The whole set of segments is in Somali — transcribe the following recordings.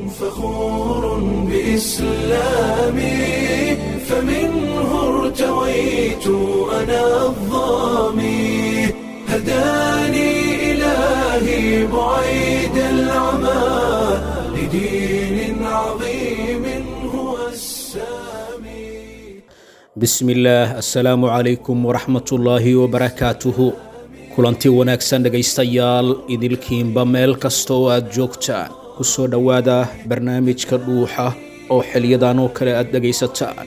فخور بإسلامي فمنه ارتويت أنا الظامي هداني إلهي بعيد العمى لدين عظيم هو السامي bismi illaah assalaamu calaykum waraxmatullaahi wabarakaatuhu kulanti wanaagsan dhegaystayaal idilkiinba meel kasta oo aad joogtaan ku soo dhowaada barnaamijka dhuuxa oo xiliyadan oo kale aad dhegaysataan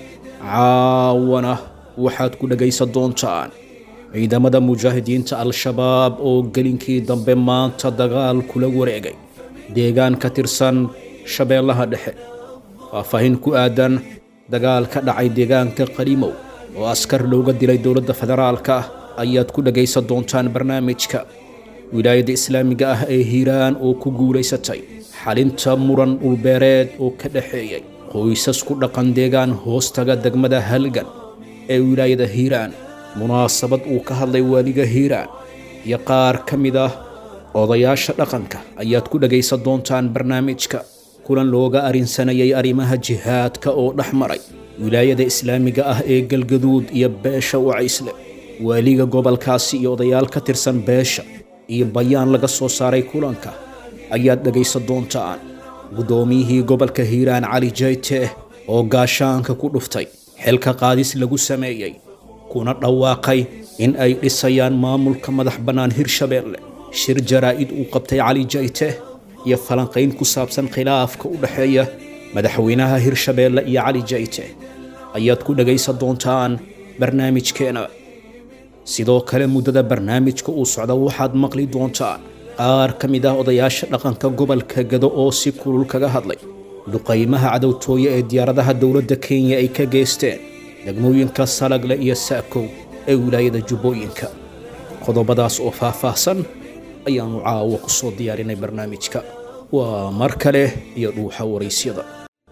caawana waxaad ku dhegaysan doontaan ciidamada mujaahidiinta al-shabaab oo gelinkii dambe maanta dagaal kula wareegay deegaan ka tirsan shabeellaha dhexe faahfaahin ku aadan dagaal ka dhacay deegaanka qaliimow oo askar looga dilay dowladda federaalka ah ayaad ku dhegaysan doontaan barnaamijka wilaayadda islaamiga ah ee hiiraan oo ku guulaysatay xalinta muran dhulbeereed oo ka dhexeeyay qoysas ku dhaqan deegaan hoostaga degmada halgan ee wilaayada hiiraan munaasabad uu ka hadlay waaliga hiiraan iyo qaar ka mid ah odayaasha dhaqanka ayaad ku dhegaysan doontaan barnaamijka kulan looga arinsanayay arrimaha jihaadka oo dhex maray wilaayada islaamiga ah ee galgaduud iyo beesha wacaysle waaliga gobolkaasi iyo odayaal ka tirsan beesha iyo bayaan laga soo saaray kulanka ayaad dhegaysan doontaan guddoomiyihii gobolka hiiraan cali jayte oo gaashaanka ku dhuftay xilka qaadis lagu sameeyey kuna dhawaaqay in ay dhisayaan maamulka madax bannaan hirshabeelle shir jaraa'id uu qabtay cali jayte iyo falanqayn ku saabsan khilaafka u dhexeeya madaxweynaha hirshabeelle iyo cali jayte ayaad ku dhegaysan doontaan barnaamijkeena sidoo kale muddada barnaamijka uu socda waxaad maqli doontaan qaar ka mid ah odayaasha dhaqanka gobolka gado oo si kulul kaga hadlay duqaymaha cadowtooye ee diyaaradaha dowladda kenya ay ka geysteen degmooyinka salagle iyo saakow ee wilaayada jubbooyinka qodobadaas oo faahfaahsan ayaannu caawa ku soo diyaarinay barnaamijka waa mar kale iyo dhuuxa waraysyada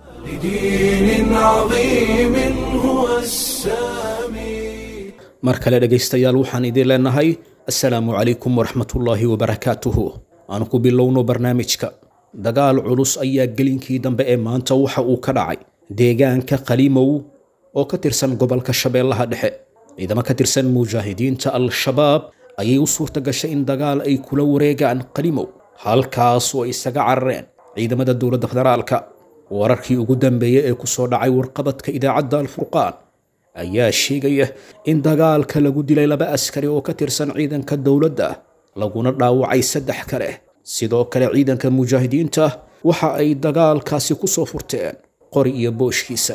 لدين عظيم هو السامي mar kale dhegaystayaal waxaan idiin leenahay assalaamu calaykum waraxmatullaahi wabarakaatuhu aan ku bilowno barnaamijka dagaal culus ayaa gelinkii dambe ee maanta waxa uu ka dhacay deegaanka qaliimow oo ka tirsan gobolka shabeellaha dhexe ciidamo ka tirsan mujaahidiinta al-shabaab ayay u suurta gashay in dagaal ay kula wareegaan qalimow halkaas oo ay isaga carareen ciidamada dowladda federaalka wararkii ugu dambeeyey ee ku soo dhacay warqabadka idaacadda alfurqaan ayaa sheegaya in dagaalka lagu dilay laba askari oo ka tirsan ciidanka dowladda laguna dhaawacay saddex kale sidoo kale ciidanka mujaahidiinta waxa ay dagaalkaasi ku soo furteen qori iyo booshkiisa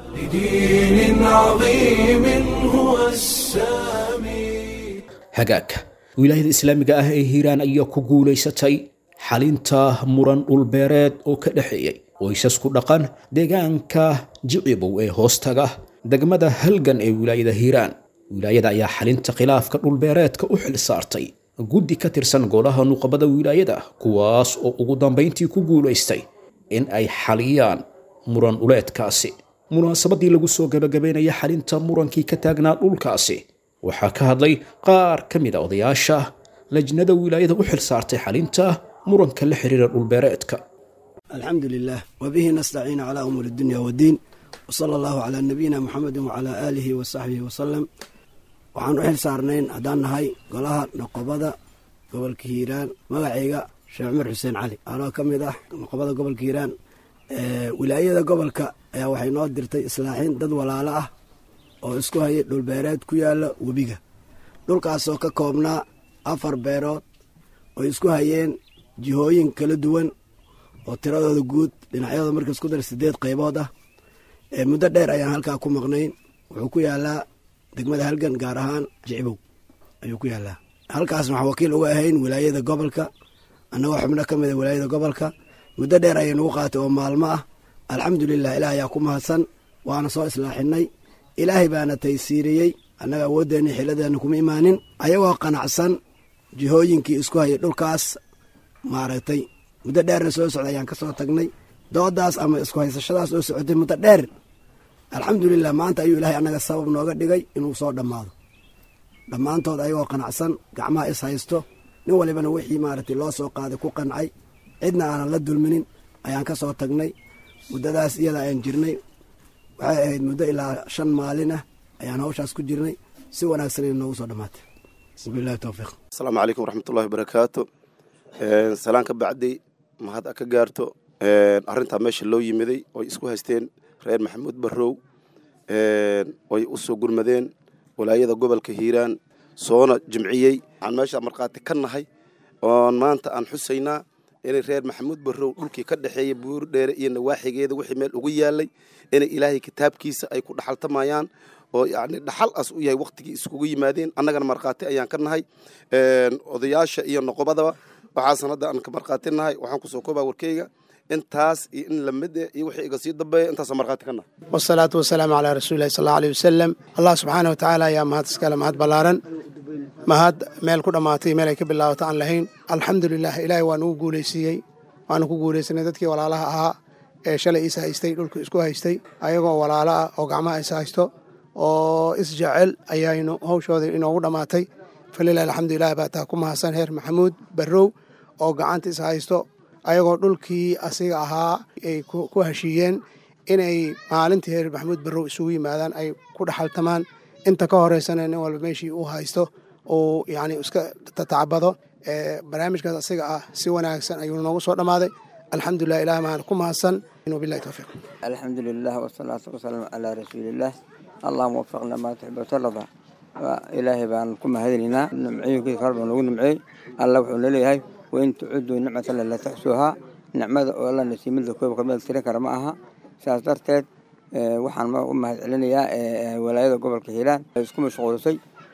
لدين عظيم هو السامي hagaag wilaayada islaamiga ah ee hiiraan ayaa ku guulaysatay xalinta muran dhulbeereed oo ka dhexeeyey qoysas ku dhaqan deegaanka jicibow ee hoostaga degmada halgan ee wilaayada hiiraan wilaayada ayaa xalinta khilaafka dhulbeereedka u xil saartay guddi ka tirsan golaha nuqabada wilaayada kuwaas oo ugu dambayntii ku guulaystay in ay xaliyaan muran dhuleedkaasi munaasabadii lagu soo gabagabaynaya xalinta murankii ka taagnaa dhulkaasi waxaa ka hadlay qaar ka mid a odayaasha lajnada wilaayada u xil saartay xalinta muranka la xiriira dhulbeereedka alxamdu lilah wbihi nastaciin calaa umuuri dunya wddiin wsala allahu calaa nabiyina muxamedi wacalaa aalihi wasaxbihi wasalam waxaan u xil saarnayn haddaan nahay golaha noqobada gobolka hiiraan magacayga sheekh cumar xuseen cali anoo ka mid ah noqobada gobolka hiiraan wilaayada gobolka ayaa waxay noo dirtay islaaxiin dad walaalo ah oo isku hayay dhulbeereed ku yaala webiga dhulkaasoo ka koobnaa afar beerood oo isku hayeen jihooyin kala duwan oo tiradooda guud dhinacyadooda marka isku dar sideed qaybood ah muddo dheer ayaan halkaa ku maqnayn wuxuu ku yaalaa degmada halgan gaar ahaan jicbow ayuu ku yaalaa halkaas waxaa wakiil uga ahayn wilaayada gobolka annagoo xubno ka mida wilaayada gobolka muddo dheer ayay nagu qaatay oo maalmo ah alxamdulilah ilaah ayaa ku mahadsan waana soo islaaxinay ilaahay baana taysiiriyey annaga awooddeeni xiladeenna kuma imaanin ayagoo qanacsan jihooyinkii isku hayay dhulkaas maaragtay muddo dheerna soo socday ayaan ka soo tagnay doodaas ama isku haysashadaas oo socotay muddo dheer alxamdulilah maanta ayuu ilaahay annaga sabab nooga dhigay inuu soo dhammaado dhammaantood ayagoo qanacsan gacmaha is haysto nin walibana wixii maaragtay loo soo qaaday ku qancay cidna aanan la dulminin ayaan ka soo tagnay muddadaas iyada ayaan jirnay waxay ahayd muddo ilaa shan maalin ah ayaan hawshaas ku jirnay si wanaagsan ay noogu soo dhammaatay wabilahi towfiiq asalaamu calaykum waraxmatullahi wabarakaatu salaan ka bacday mahad a ka gaarto arrintaa meesha loo yimiday oy isku haysteen reer maxamuud barrow oy u soo gurmadeen walaayada gobolka hiiraan soona jimciyey waxaan meesha markhaati ka nahay oon maanta aan xusaynaa inay reer maxamuud barrow dhulkii ka dhexeeya buur dheere iyo nawaaxigeeda wixii meel ugu yaalay inay ilaahay kitaabkiisa ay ku dhaxaltamayaan oo yacni dhaxal as u yahay wakhtigii iskugu yimaadeen annagana markhaati ayaan ka nahay odayaasha iyo noqobadaba waxaasan hadda aan ka markhaati nahay waxaan kusoo koobaa warkeyga intaas iyo in lamid iyo wixii iga sii dambeeya intaasoo markhaati ka nahay wasalaatu wasalaamu calaa rasuulilahi sal allahu aleyh wasalam allah subxaana watacaala ayaa mahad iskale mahad ballaaran mahad meel ku dhammaatay meel ay ka bilaabato aan lahayn alxamdulilah ilaahay waa nugu guulaysiiyey waanu ku guulaysanay dadkii walaalaha ahaa ee shalay is haystay dhulka isku haystay ayagoo walaalo ah oo gacmaha is haysto oo isjecel ayaynu hawshooda inoogu dhammaatay falilah alxamdulilah baa taa ku mahadsan heer maxamuud barrow oo gacanta is haysto ayagoo dhulkii asiga ahaa ay ku heshiiyeen inay maalintii heer maxamuud barrow isugu yimaadaan ay ku dhaxaltamaan inta ka horeysana nin walba meeshii uu haysto uu yacni iska tatacabado barnaamijkaas asiga ah si wanaagsan ayuu noogu soo dhammaaday alxamdulilah ilaah maan ku mahadsan wabilahi towfiiq alxamdu lilah wasalaatu wasalaamu calaa rasuuliillaah allahuma wafaqna maa tuxib watarada ilaahay baan ku mahadinaynaa nimcooyinkiisa hor baa noogu nimceeyey allah wuxuu naleeyahay wain tucuduu nicmatan la taxsuuhaa nicmada oo alla nasiimada kooba kamida tirin kara ma aha sidaas darteed waxaan u mahad celinayaa walaayada gobolka hiiraan isku mashquulisay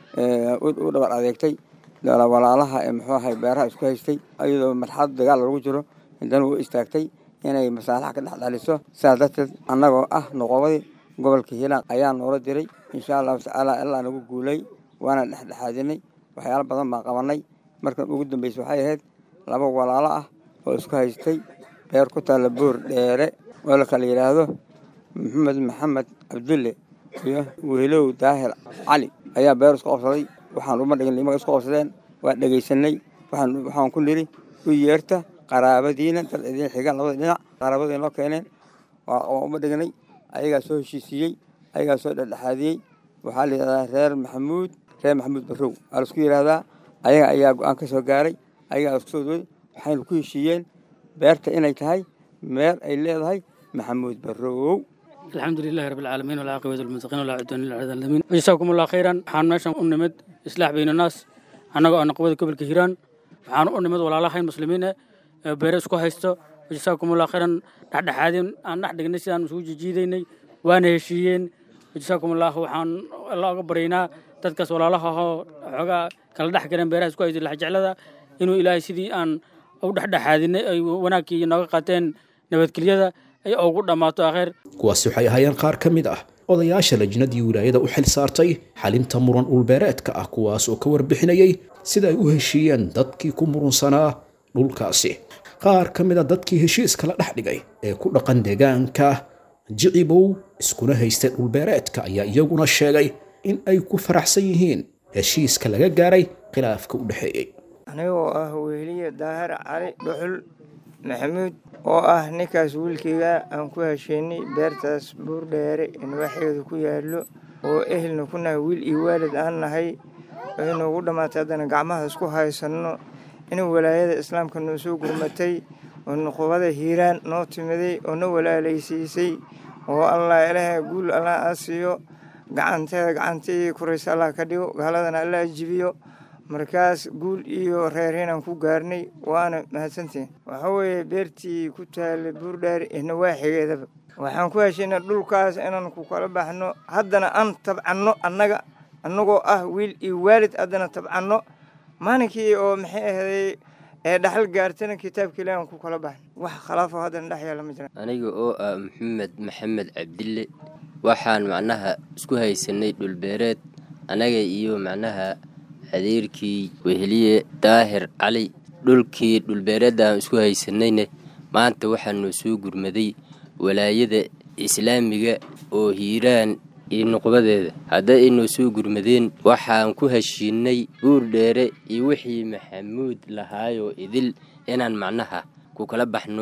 u dhabar adeegtay walaalaha ee muxuu ahay beeraha isku haystay iyadoo marxalad dagaal lagu jiro haddana u istaagtay inay masaalaxa ka dhex dhaliso sidaas darteed annagoo ah noqobadii gobolka hiiraan ayaa noola diray insha allahu tacaala ilaa nagu guulay waana dhexdhexaadinay waxyaalo badan baan qabanay markan ugu dambeysa waxay ahayd laba walaalo ah oo isku haystay beer ku taalla boor dheere oo la kala yidhaahdo maxamed maxamed cabdulle iyo wehlow daahir cali ayaa beer isku qabsaday waxaan uma dhigin imaga isku qabsadeen waa dhegaysanay waxaan ku niri u yeerta qaraabadiina dad idin xiga labada dhinac qaraabadiina loo keeneen waa uma dhignay ayagaa soo heshiisiiyey ayagaa soo dhexdhexaadiyey waxaa la yidhahdaa reer maxamuud reer maxamuud barrow waa laisku yidhaahdaa ayaga ayaa go-aan ka soo gaaray ayagaa isku soo dooday waxayna ku heshiiyeen beerta inay tahay meer ay leedahay maxamuud barrow الحمد لله رب العالمين والعاقبة للمتقين ولا عدوان إلا على الظالمين جزاكم الله خيرا waxaan meeshan u nimid islaax bayna naas annagoo ah naqbada gobolka hiiraan waxaan u nimid walaalahayn muslimiin ee beere isku haysto jazaakum allah khayran dhexdhexaadin aan dhex dhignay sidaan isugu jijiidaynay waana heshiiyeen jazaakum allah waxaan alla uga baryaynaa dadkaas walaalaha ahoo xoogaa kala dhex galeen beeraha isku haysto laxjeclada inuu ilaahay sidii aan u dhexdhexaadinay ay wanaagkii nooga qaateen nabadgelyada ay ugu dhammaato akheer kuwaasi waxay ahaayeen qaar ka mid ah odayaasha lajnadii wilaayada u xil saartay xalinta muran dhulbeereedka ah kuwaas oo ka warbixinayay sida ay u heshiiyeen dadkii ku murunsanaa dhulkaasi qaar ka mid a dadkii heshiiska la dhex dhigay ee ku dhaqan deegaanka jicibow iskuna haystay dhulbeereedka ayaa iyaguna sheegay in ay ku faraxsan yihiin heshiiska laga gaaray khilaafka u dhexeeyey anigoo ah weheliye daahir cali dhuxul maxamuud oo ah ninkaas wiilkayga aan ku hesheynay beertaas buurdheere inwaxeedu ku yaallo oo ehelna ku nahay wiil iyo waalid aan nahay waxay noogu dhammaatay haddana gacmaha isku haysanno in walaayada islaamka noo soo gurmatay oo nuqubada hiiraan noo timiday oo na walaalaysiisay oo allah ilaah guul allah aa siiyo gacanteeda gacantii kuraysa allah ka dhigo gaaladana allah ajibiyo markaas guul iyo reerhinaan ku gaarnay waana mahadsantihin waxaa weeye beertii ku taallay buurdhaari ee nawaaxigeedaba waxaan ku heshaynay dhulkaas inaan ku kala baxno haddana aan tabcanno annaga annagoo ah wiil iyo waalid haddana tabcanno maalinkii oo maxay ahday ee dhaxal gaartana kitaabka ilahi aan ku kala baxno wax khilaafoo haddana dhex yaala ma jiraan aniga oo ah maxamed maxamed cabdille waxaan macnaha isku haysanay dhulbeereed anaga iyo macnaha adeerkii weheliye daahir cali dhulkii dhulbeereedaan isku haysanayna maanta waxaa noo soo gurmaday walaayada islaamiga oo hiiraan iyo nuqbadeeda hadday inoo soo gurmadeen waxaan ku heshiinay buur dheere iyo wixii maxamuud lahaayoo idil inaan macnaha ku kala baxno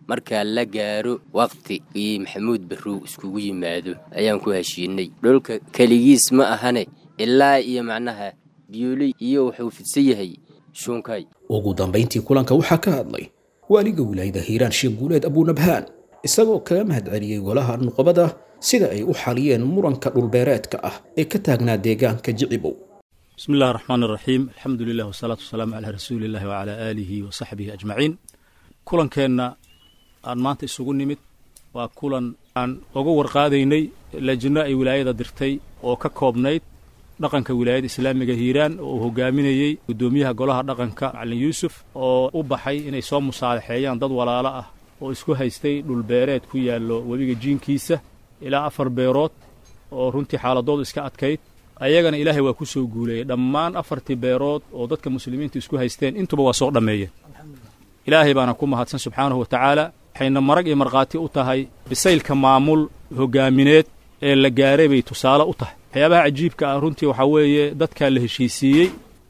markaa la gaaro waqti iyo maxamuud barrow iskugu yimaado ayaan ku heshiinay dhulka keligiis ma ahane ilaa iyo macnaha biyoley iyo wuxuu fidsan yahay shuunkay ugu dambayntii kulanka waxaa ka hadlay waaliga wilaayada hiiraan sheekh guuleed abuunabhaan isagoo kaga mahad celiyey golaha nuqabada sida ay u xaliyeen muranka dhulbeereedka ah ee ka taagnaa deegaanka jicibow بسم الله الرحمن الرحيم الحمد لله والصلاة والسلام على رسول الله وعلى آله وصحبه أجمعين كلن كنا أن مانت isugu nimid waa kulan aan uga warqaadaynay lajno ay wilaayada dirtay oo ka koobnayd dhaqanka wilaayada islaamiga hiiraan oo uu hogaaminayey guddoomiyaha golaha dhaqanka macalin yuusuf oo u baxay inay soo musaalaxeeyaan dad walaalo ah oo isku haystay dhulbeereed ku yaallo webiga jiinkiisa ilaa afar beerood oo runtii xaaladoodu iska adkayd ayagana ilaahay waa ku soo guuleeyey dhammaan afartii beerood oo dadka muslimiinta isku haysteen intuba waa soo dhammeeyeen ilaahay baana ku mahadsan subxaanahu wa tacaala waxayna marag iyo markhaati u tahay bisaylka maamul hogaamineed ee la gaaray bay tusaale u tahay waxyaabaha cajiibka ah runtii waxaa weeye dadkaa la heshiisiiyey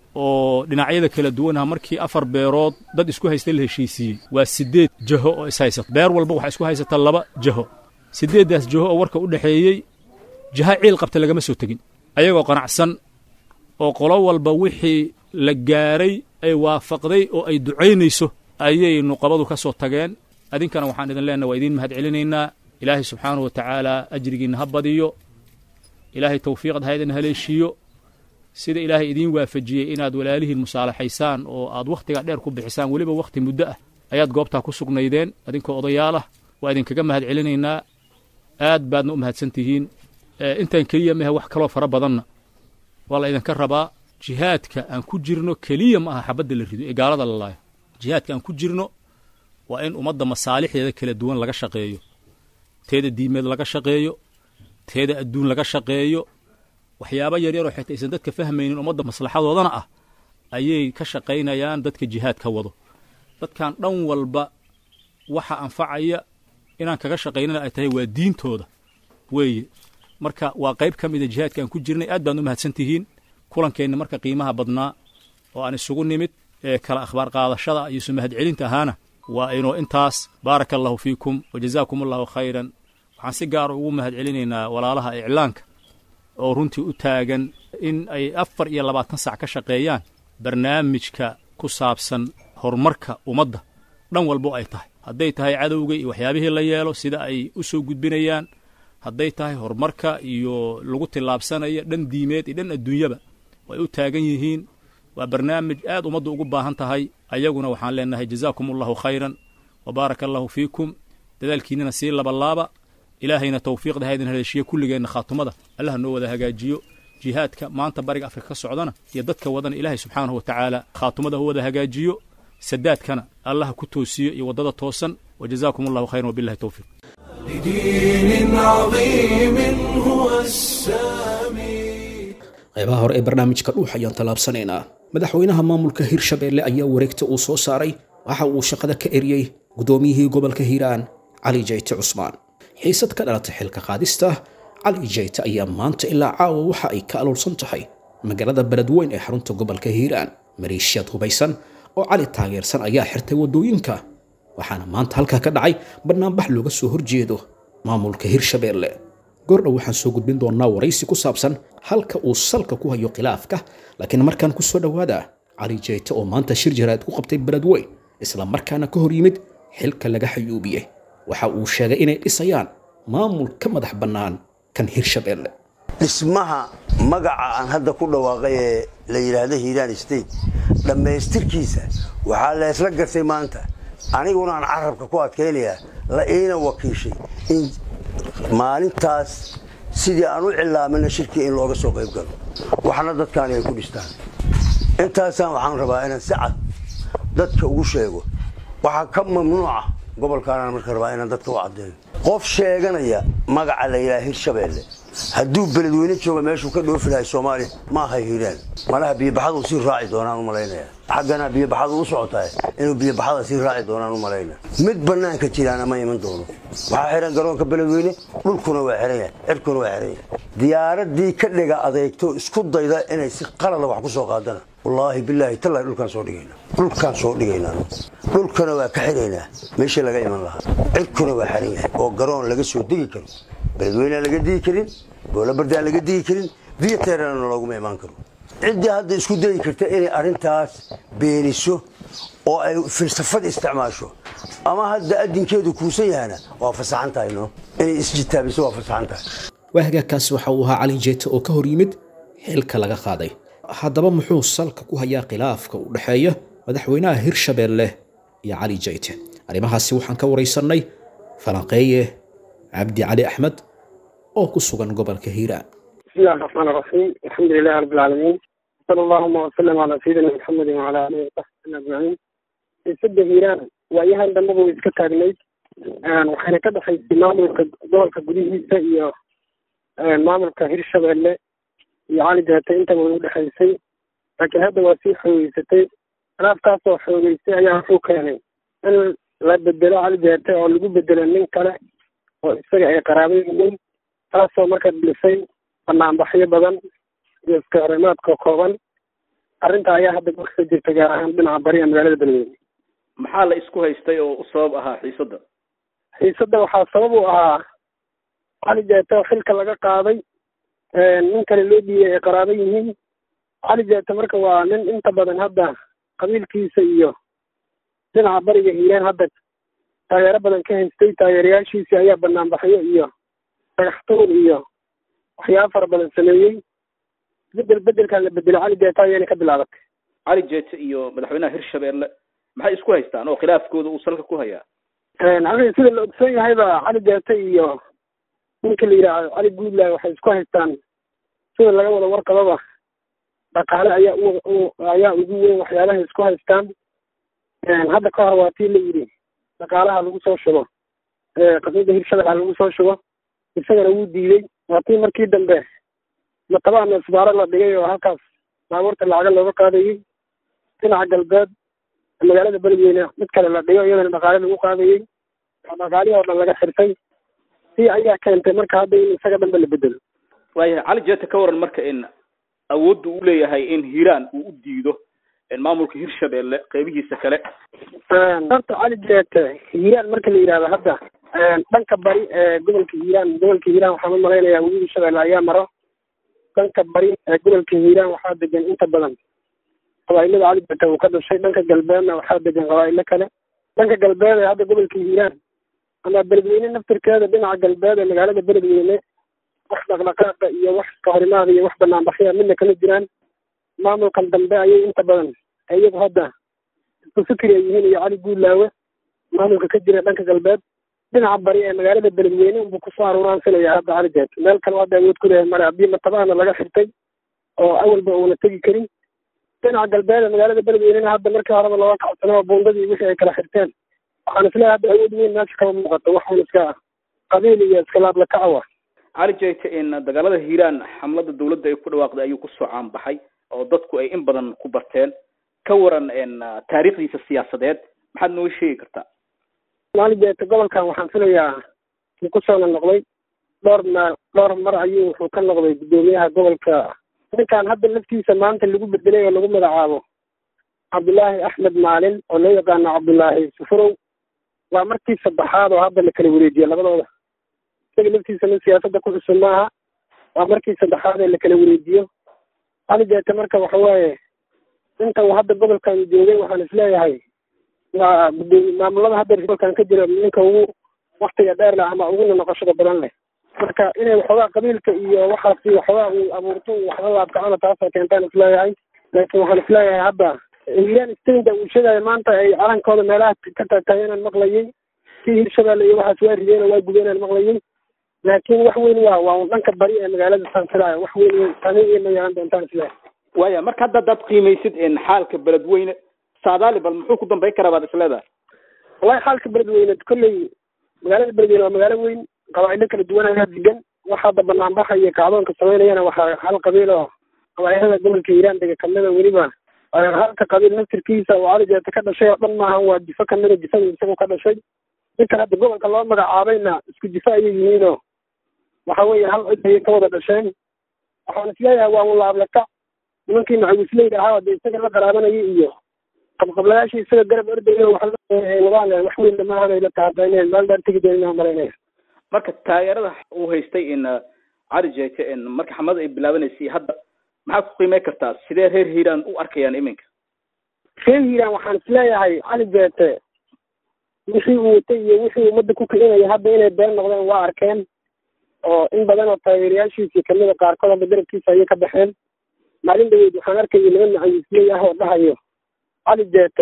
oo dhinacyada kala duwanaha markii afar beerood dad isku haysta la heshiisiiyey waa siddeed jaho oo ishaysata beer walba waxaa isku haysata laba jaho siddeeddaas jaho oo warka u dhexeeyey jaha ciil qabta lagama soo tegin ayagoo qanacsan oo qolo walba wixii la gaaray ay waafaqday oo ay ducaynayso ayay nuqabadu ka soo tageen adinkana waxaan idin leenaha waa idiin mahad celinaynaa ilaahay subxaanahu wa tacaala ajrigiinna ha badiyo ilaahay tawfiiqad ha idin haleeshiiyo sida ilaahay idiin waafajiyey inaad walaalihiin musaalaxaysaan oo aad wakhtigaa dheer ku bixisaan weliba wakhti muddo ah ayaad goobtaa ku sugnaydeen adinkoo odayaal ah waa idinkaga mahad celinaynaa aad baadna u mahadsan tihiin intaan keliya mahe wax kaloo fara badanna waa la idinka rabaa jihaadka aan ku jirno keliya ma aha xabadda la rido ee gaalada la laayo jihaadka aan ku jirno waa in ummadda masaalixdeeda kala duwan laga shaqeeyo teeda diimeed laga shaqeeyo teeda adduun laga shaqeeyo waxyaabo yaryaroo xitaa aysan dadka fahmaynin ummadda maslaxadoodana ah ayay ka shaqaynayaan dadka jihaad ka wado dadkan dhan walba waxa anfacaya inaan kaga shaqaynana ay tahay waa diintooda weeye marka waa qayb ka mida jihaadka aan ku jirnay aad baan u mahadsan tihiin kulankeenna marka qiimaha badnaa oo aan isugu nimid ee kala akhbaar qaadashada iyo isu mahad celinta ahaana waa inuu intaas baaraka allahu fiikum wa jazaakum allahu khayran waxaan si gaara ugu mahad celinaynaa walaalaha iclaanka oo runtii u taagan in ay afar iyo labaatan sac ka shaqeeyaan barnaamijka ku saabsan horumarka ummadda dhan walbo ay tahay hadday tahay cadowga iyo waxyaabihii la yeelo sida ay u soo gudbinayaan hadday tahay horumarka iyo lagu tillaabsanaya dhan diimeed iyo dhan adduunyaba way u taagan yihiin waa barnaamij aad ummaddu ugu baahan tahay ayaguna waxaan leenahay jazaakum allahu khayran wa baaraka allahu fiikum dadaalkiinnana sii labalaaba ilaahayna tawfiiqda ha idin haleeshiya kulligeenna khaatumada allaha noo wada hagaajiyo jihaadka maanta bariga afrika ka socdana iyo dadka wadana ilaahay subxaanahu wa tacaala khaatumada ha wada hagaajiyo sadaadkana allaha ku toosiyo iyo waddada toosan wa jazaakum allahu khayran wabillahi towfiiq لدين عظيم هو السامي qaybaha hore ee barnaamijka dhuux ayaan tallaabsanaynaa madaxweynaha maamulka hirshabeelle ayaa wareegta uu soo saaray waxa uu shaqada ka eriyey guddoomiyihii gobolka hiiraan cali jayte cusmaan xiisad ka dhalatay xilka qaadista cali jayte ayaa maanta ilaa caawa waxa ay ka aloolsan tahay magaalada beledweyn ee xarunta gobolka hiiraan maleeshiyad hubaysan oo cali taageersan ayaa xirtay waddooyinka waxaana maanta halkaa ka dhacay banaanbax looga soo horjeedo maamulka hirshabeelle goordhow waxaan soo gudbin doonnaa waraysi ku saabsan halka uu salka ku hayo khilaafka laakiin markaan ku soo dhowaada cali jeyte oo maanta shir jaraad ku qabtay beledweyn isla markaana ka hor yimid xilka laga xayuubiyey waxa uu sheegay inay dhisayaan maamul ka madax bannaan kan hirshabeelle dhismaha magaca aan hadda ku dhawaaqay ee la yidhaahdo hiiraan state dhammaystirkiisa waxaa leesla gartay maanta aniguna aan carabka ku adkaynayaa la iina wakiishay in maalintaas sidii aan u cilaamina shirkii in looga soo qayb galo waxna dadkaani ay ku dhistaan intaasaan waxaan rabaa inaan si cad dadka ugu sheego waxaa ka mamnuuca gobolkaanaan marka rabaa inaan dadka u caddeeyo qof sheeganaya magaca la yidhaha hirshabeelle hadduu beledweyne jooga meeshuu ka dhoofi lahay soomaaliya ma aha hiiraan malaha biyobaxadu sii raaci doonaan u malaynaya xaggana biyobaxadu u socotaa inuu biyobaxada sii raaci doonaan u malaynaya mid bannaanka jiraana ma iman doono waxaa xihan garoonka beledweyne dhulkuna waa xihan yahay cirkuna waa xihan yahay diyaaradii ka dhiga adeegto isku dayda inay si qalada wax ku soo qaadana wallaahi bilaahi tallahi dhulkaan soo dhigayna dhulkaan soo dhigaynaa dhulkana waa ka xiraynaa meeshii laga iman lahaa cirkuna waa xaran yahay oo garoon laga soo degi karo beledweynaan laga digi karin boolabardaan laga digi karin viyateerana looguma imaan karo ciddii hadda isku dayi karta inay arrintaas beeniso oo ay filsafad isticmaasho ama hadda adinkeedu kuusan yahana waa fasaxan tahay no inay isjitaabiso waa fasaxan tahay waahagaakaasi waxa uu ahaa calin jeete oo ka hor yimid xilka laga qaaday haddaba muxuu salka ku hayaa khilaafka u dhexeeya madaxweynaha hirshabeelle iyo cali jayte arrimahaasi waxaan ka waraysannay falanqeeye cabdi cali axmed oo ku sugan gobolka hiiraan بسم الله الرحمن الرحيم الحمد لله رب العالمين صلى اللهم وسلم على سيدنا محمد وعلى اله وصحبه اجمعين sida hiiraan waayahan dambaba way iska taagnayd waxayna ka dhexaysay maamulka gobolka gudihiisa iyo maamulka hirshabeelle iyo cali deete intaba way udhexaysay laakiin hadda waa sii xoogeysatay khilaafkaasoo xoogeysay ayaa wuxuu keenay in la bedelo cali deete oo lagu bedelo nin kale oo isaga ay qaraabo yihiin taasoo marka dhilisay banaanbaxyo badan iyo iskahorimaadka kooban arrinta ayaa hadda ka jirta gaar ahaan dhinaca bari ee magaalada beledweyne maxaa la isku haystay oo u sabab ahaa xiisadda xiisadda waxaa sabab u ahaa cali jeete oo xilka laga qaaday nin kale loo dhiiyay ay qaraabo yihiin cali jeete marka waa nin inta badan hadda qabiilkiisa iyo dhinaca bariga hiiraan hadda taageero badan ka haystay taageerayaashiisii ayaa banaanbaxyo iyo dhagaxtuur iyo waxyaaba fara badan sameeyey bedel bedelkan la bedelo cali jeete ayayna ka bilaabatay cali jeete iyo madaxweynaha hirshabeelle maxay isku haystaan oo khilaafkooda uu salka ku hayaa aniga sida la ogsoon yahayba cali jeete iyo ninka la yidhaahdo cali guudlaay waxay isku haystaan sida laga wada warqababa dhaqaale ayaa u ayaa ugu weyn waxyaabahay isku haystaan hadda ka hor waa tii la yidhi dhaqaalaha lagu soo shubo qasmada hirshabelle lagu soo shubo isagana wuu diiday waa tii markii dambe matabaana isbaaro la dhigay oo halkaas baabuurta lacaga looga qaadayey dhinaca galbeed magaalada beledweyne mid kale la dhigo iyadana dhaqaale lagu qaadayey oo dhaqaalihii oo dhan laga xirtay si ayaa keentay marka hadda in isaga dhanba la bedelo waayahay cali jeete ka waran marka in awoodda uu leeyahay in hiiraan uu u diido maamulka hirshabeelle qeybihiisa kale horta cali jeete hiiraan marka la yidhahdo hadda dhanka bari ee gobolka hiiraan gobolka hiiraan waxaan u malaynayaa weli hirshabeelle ayaa maro dhanka bari ee gobolka hiiraan waxaa degan inta badan qabaa'ilada cali jeete uu ka dhashay dhanka galbeedna waxaa degan qabaa'ilo kale dhanka galbeed ee hadda gobolka hiiraan ama beledweyne naftirkeeda dhinaca galbeed ee magaalada beledweyne wax dhaqdhaqaaqa iyo wax kahorimaada iyo wax banaanbaxya midna kama jiraan maamulkan dambe ayay inta badan iyagu hadda isku fikri ay yihiin iyo cali guudlaawe maamulka ka jira dhanka galbeed dhinaca bari ee magaalada beledweyne unbuu kusoo aruuraansanaya hadda cali jeet meel kale hadda awood ku leeyahay male haddii matabaana laga xirtay oo awalba uuna tegi karin dhinaca galbeed ee magaalada beledweynena hadda markii horeba looga kacsano oo buundadii wixii ay kala xirteen waxaan isleeyahay hadda awood weyn meesha kama muuqato waxaan iska qabiil iyo iska laablakacawa cali jeete in dagaalada hiiraan xamlada dawladda ay ku dhawaaqday ayuu kusoo caanbaxay oo dadku ay in badan ku barteen ka waran taariikhdiisa siyaasadeed maxaad nooga sheegi kartaa cali jeete gobolkan waxaan filayaa wuu kusoona noqday dhowr ma dhowr mar ayuu wuxuu ka noqday guddoomiyaha gobolka ninkan hadda laftiisa maanta lagu bedelay oo lagu magacaabo cabdullaahi axmed maalin oo loo yaqaano cabdullaahi sufurow waa markii saddexaad oo hadda la kala wareejiye labadooda isaga laftiisa nin siyaasadda ku cusub maaha waa markii saddexaad ee la kala wareejiyo cali jeete marka waxa waaye inta uu hadda gobolkan joogay waxaan isleeyahay waa gudoomi maamulada hadda gobolkan ka jira ninka ugu waktiga dheer leh ama uguna noqoshada badan leh marka inay waxoogaa qabiilka iyo waxaasi waxoogaa uu abuurto uu waxla laabkacona taasoo keentaan isleeyahay laakiin waxaan isleeyahay hadda hiiraan stainta uu sheegaya maanta ay calankooda meelaha ka taagtaageenaan maqlayay kii hirshabeelle iyo waxaas waa rideen oo waa gubeenaan maqlayay laakiin wax weyn waa waa dhanka bari ee magaalada sanfilaayo wax weyn saameyn iyo ma yeelan doontaan isleeyahay waaya marka hadda hadaad qiimaysid xaalka beledweyne saadaali bal muxuu ku dambayn karaa baad isleedahay wallahi xaalka beledweyne kolley magaalada beledweyne waa magaalo weyn qabaa'ilo kala duwan ayaa degan wax hadda banaanbaxa iyo kacdoonka samaynayana waxaa hal qabiil oo qabaa'ilada gobolka hiiraan dega kamida weliba halka qabiil naftirkiisa oo cali jeete ka dhashay oo dhan maahan waa jifo kamida jifada isagu ka dhashay ninkan hadda gobolka loo magacaabayna isku jifo ayay yihiinoo waxa weeye hal cid ayay ka wada dhasheen waxaan isleeyahay waa unlaablakac nimankii macawisleyda ahaa dee isaga la qaraabanayay iyo qabqablayaashii isaga garab ordaya waxwadaan wax weyn dhamaahan ay la tahabayneen meel dheer tegi doonina malaynaya marka taageerada uu haystay in cali jeete in marka xamlada ay bilaabanaysay hadda maxaad ku qiimey kartaa sidee reer hiiraan u arkayaan iminka reer hiiraan waxaan isleeyahay cali jeete wixii uu watay iyo wixii ummadda ku kicinaya hadda inay been noqdeen waa arkeen oo in badan oo taageerayaashiisii kamida qaarkood hadda garabkiisa ayay ka baxeen maalin dhaweyd waxaan arkayay niman macawisley ah oo dhahayo cali jeete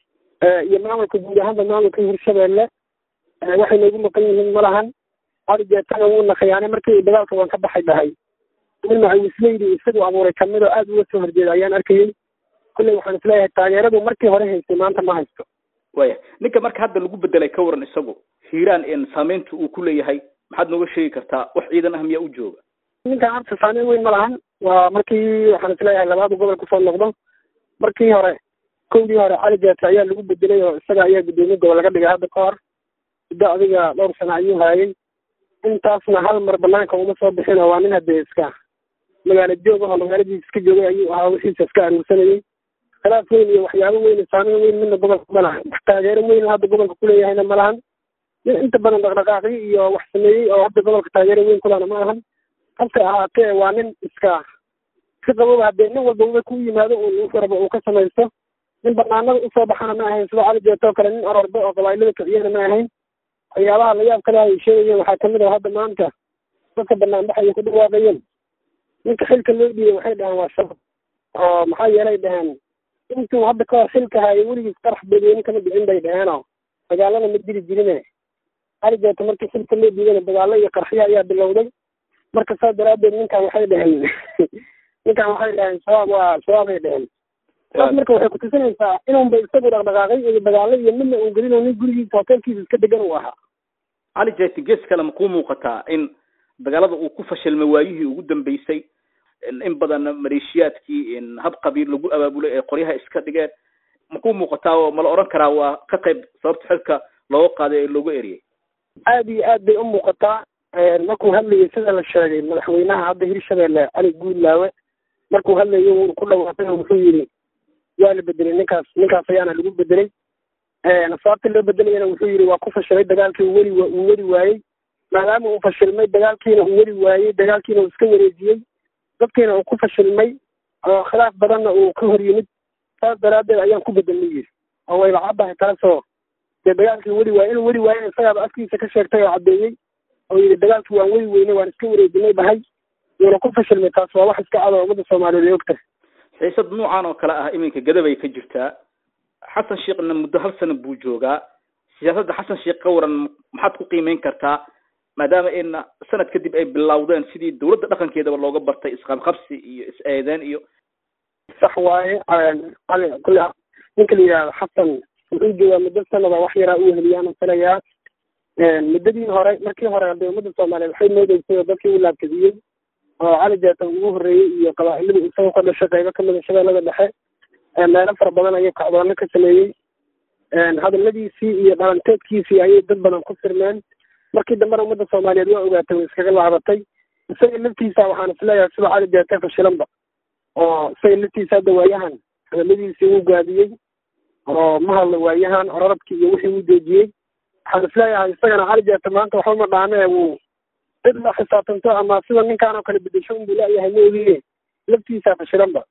iyo maamulka guud ahaanba maamulka hirshabeelle waxay noogu maqan yihiin ma lahan cali jeetana wuuna khiyaanay markii dagaalka waan ka baxay dhahay nin macawisleydi isagu abuuray kamid oo aad uga soo horjeeda ayaan arkayay kulley waxaan isleeyahay taageeradu markii hore haystay maanta ma haysto waya ninka marka hadda lagu bedelay ka waran isagu hiiraan in saameynta uu ku leeyahay maxaad nooga sheegi kartaa wax ciidan ah miyaa u jooga ninkan horta saameyn weyn ma lahan waa markii waxaan isleeyahay labaadu gobol kusoo noqdo markii hore kowdii hore cali jeete ayaa lagu bedelay oo isaga ayaa guddoomiye gobol laga dhigay hadda ka hor muddo adiga dhowr sano ayuu haayay intaasna hal mar banaanka uma soo bixin oo waa nin hadee iska magaalo joog ahoo magaaladiisa iska joogay ayuu ahaa wixiisa iska aruursanayay khilaaf weyn iyo waxyaabo weyn saameyn weyn midna gobolka ma lahan wax taageero weyn hadda gobolka kuleeyahayna ma lahan nin inta badan dhaqdhaqaaqyo iyo wax sameeyey oo hadda gobolka taageero weyn kulana ma ahan hase ahaatee waa nin iska si qababa hadee nin walba uba ku yimaado un wuxuu rabo uu ka samaysto nin banaanada usoo baxana ma ahayn sida cali jeeto oo kale nin orordo oo qabailada kiciyana ma ahayn waxyaabaha layaab kale ay sheegayeen waxaa kamid ah hadda maanta dadka banaanbaxaya ku dhawaaqayeen ninka xilka loo dhiibay waxay dhaheen waa shabab oo maxaa yeelay dhaheen intuu hadda kahor xilka haayay weligiis qarax badweyne kama dhicin bay dhaheenoo dagaalana ma diri jirine cali jeeto markii xilka loo dhiibana dagaalo iyo qarxyo ayaa bilowday marka saas daraadeed ninkan waxay dhaheen ninkan waxay dhaheen shabaab waa shabaabay dhaheen saas marka waxay kutusinaysaa inunba isagu dhaqdhaqaaqay iyo dagaalo iyo midna uu gelin nin gurigiisa hotelkiisa iska degan uu ahaa cali jeete gees kale ma kuu muuqataa in dagaalada uu ku fashilmay waayihii ugu dambeysay in badan maleeshiyaadkii in hab qabiil lagu abaabulay ee qoryaha iska dhigeen ma kuu muuqataa oo mala odhan karaa waa ka qayb sababta xilka looga qaaday ee looga eriyay aad iyo aad bay u muuqataa markuu hadlayay sida la sheegay madaxweynaha hadda hirshabeelle cali guudlaawe markuu hadlayo wuu ku dhawaaqay oo wuxuu yidhi waa la bedelay ninkaas ninkaas ayaana lagu bedelay sababta loo bedelayana wuxuu yidhi waa ku fashilay dagaalkii uu weli uu weli waayey maadaama uu fashilmay dagaalkiina uu weli waayey dagaalkiina uu iska wareejiyey dadkiina uu ku fashilmay oo khilaaf badanna uu ka hor yimid saas daraaddeed ayaan ku bedelnay yidhi oo wayba caddahay taasoo dee dagaalkii weli waayey inuu weli waayey isagaaba afkiisa ka sheegtay oo caddeeyey oo yidhi dagaalkii waan weli weynay waan iska wareejinay bahay wuuna ku fashilmay taas waa wax iska cad oo ummadda soomaaliyeed ay og tahay xiisad noocan oo kale ah iminka gadabay ka jirtaa xasan sheekhna muddo hal sano buu joogaa siyaasadda xasan sheekh ka waran maxaad ku qiimeyn kartaa maadaama in sanad kadib ay bilowdeen sidii dawladda dhaqankeedaba looga bartay isqabqabsi iyo is-eedeen iyo sax waaye cali kule ninka la yidhahdo xasan wuxuu joogaa muddo sanada wax yaraa uu heliyaan filayaa muddadii hore markii hore hadee ummadda soomaaliyeed waxay moodeysay oo dadkii u laabkadiyey oo cali jeeta ugu horreeyey iyo qabaa'iladii isagoo ka dhashay qaybo kamida shabeellada dhexe meelo fara badan ayay kacdoonno ka sameeyey hadaladiisii iyo dhalanteedkiisii ayay dad badan ku firmeen markii dambena ummadda soomaaliyeed waa ogaatay way iskaga laabatay isaga laftiisa waxaan isleeyahay sida cali jeete fashilanba oo isaga laftiisa hadda waayahan hadaladiisii wuu gaabiyey oo ma hadla waayahan orarabkii iyo wixii uu joojiyey waxaan isleeyahay isagana cali jeete maanta waxba ma dhaame wuu cid la xisaabtanto ama sida ninkaan oo kale bedesho unbuu leeyahay ma ogiye laftiisa fashilanba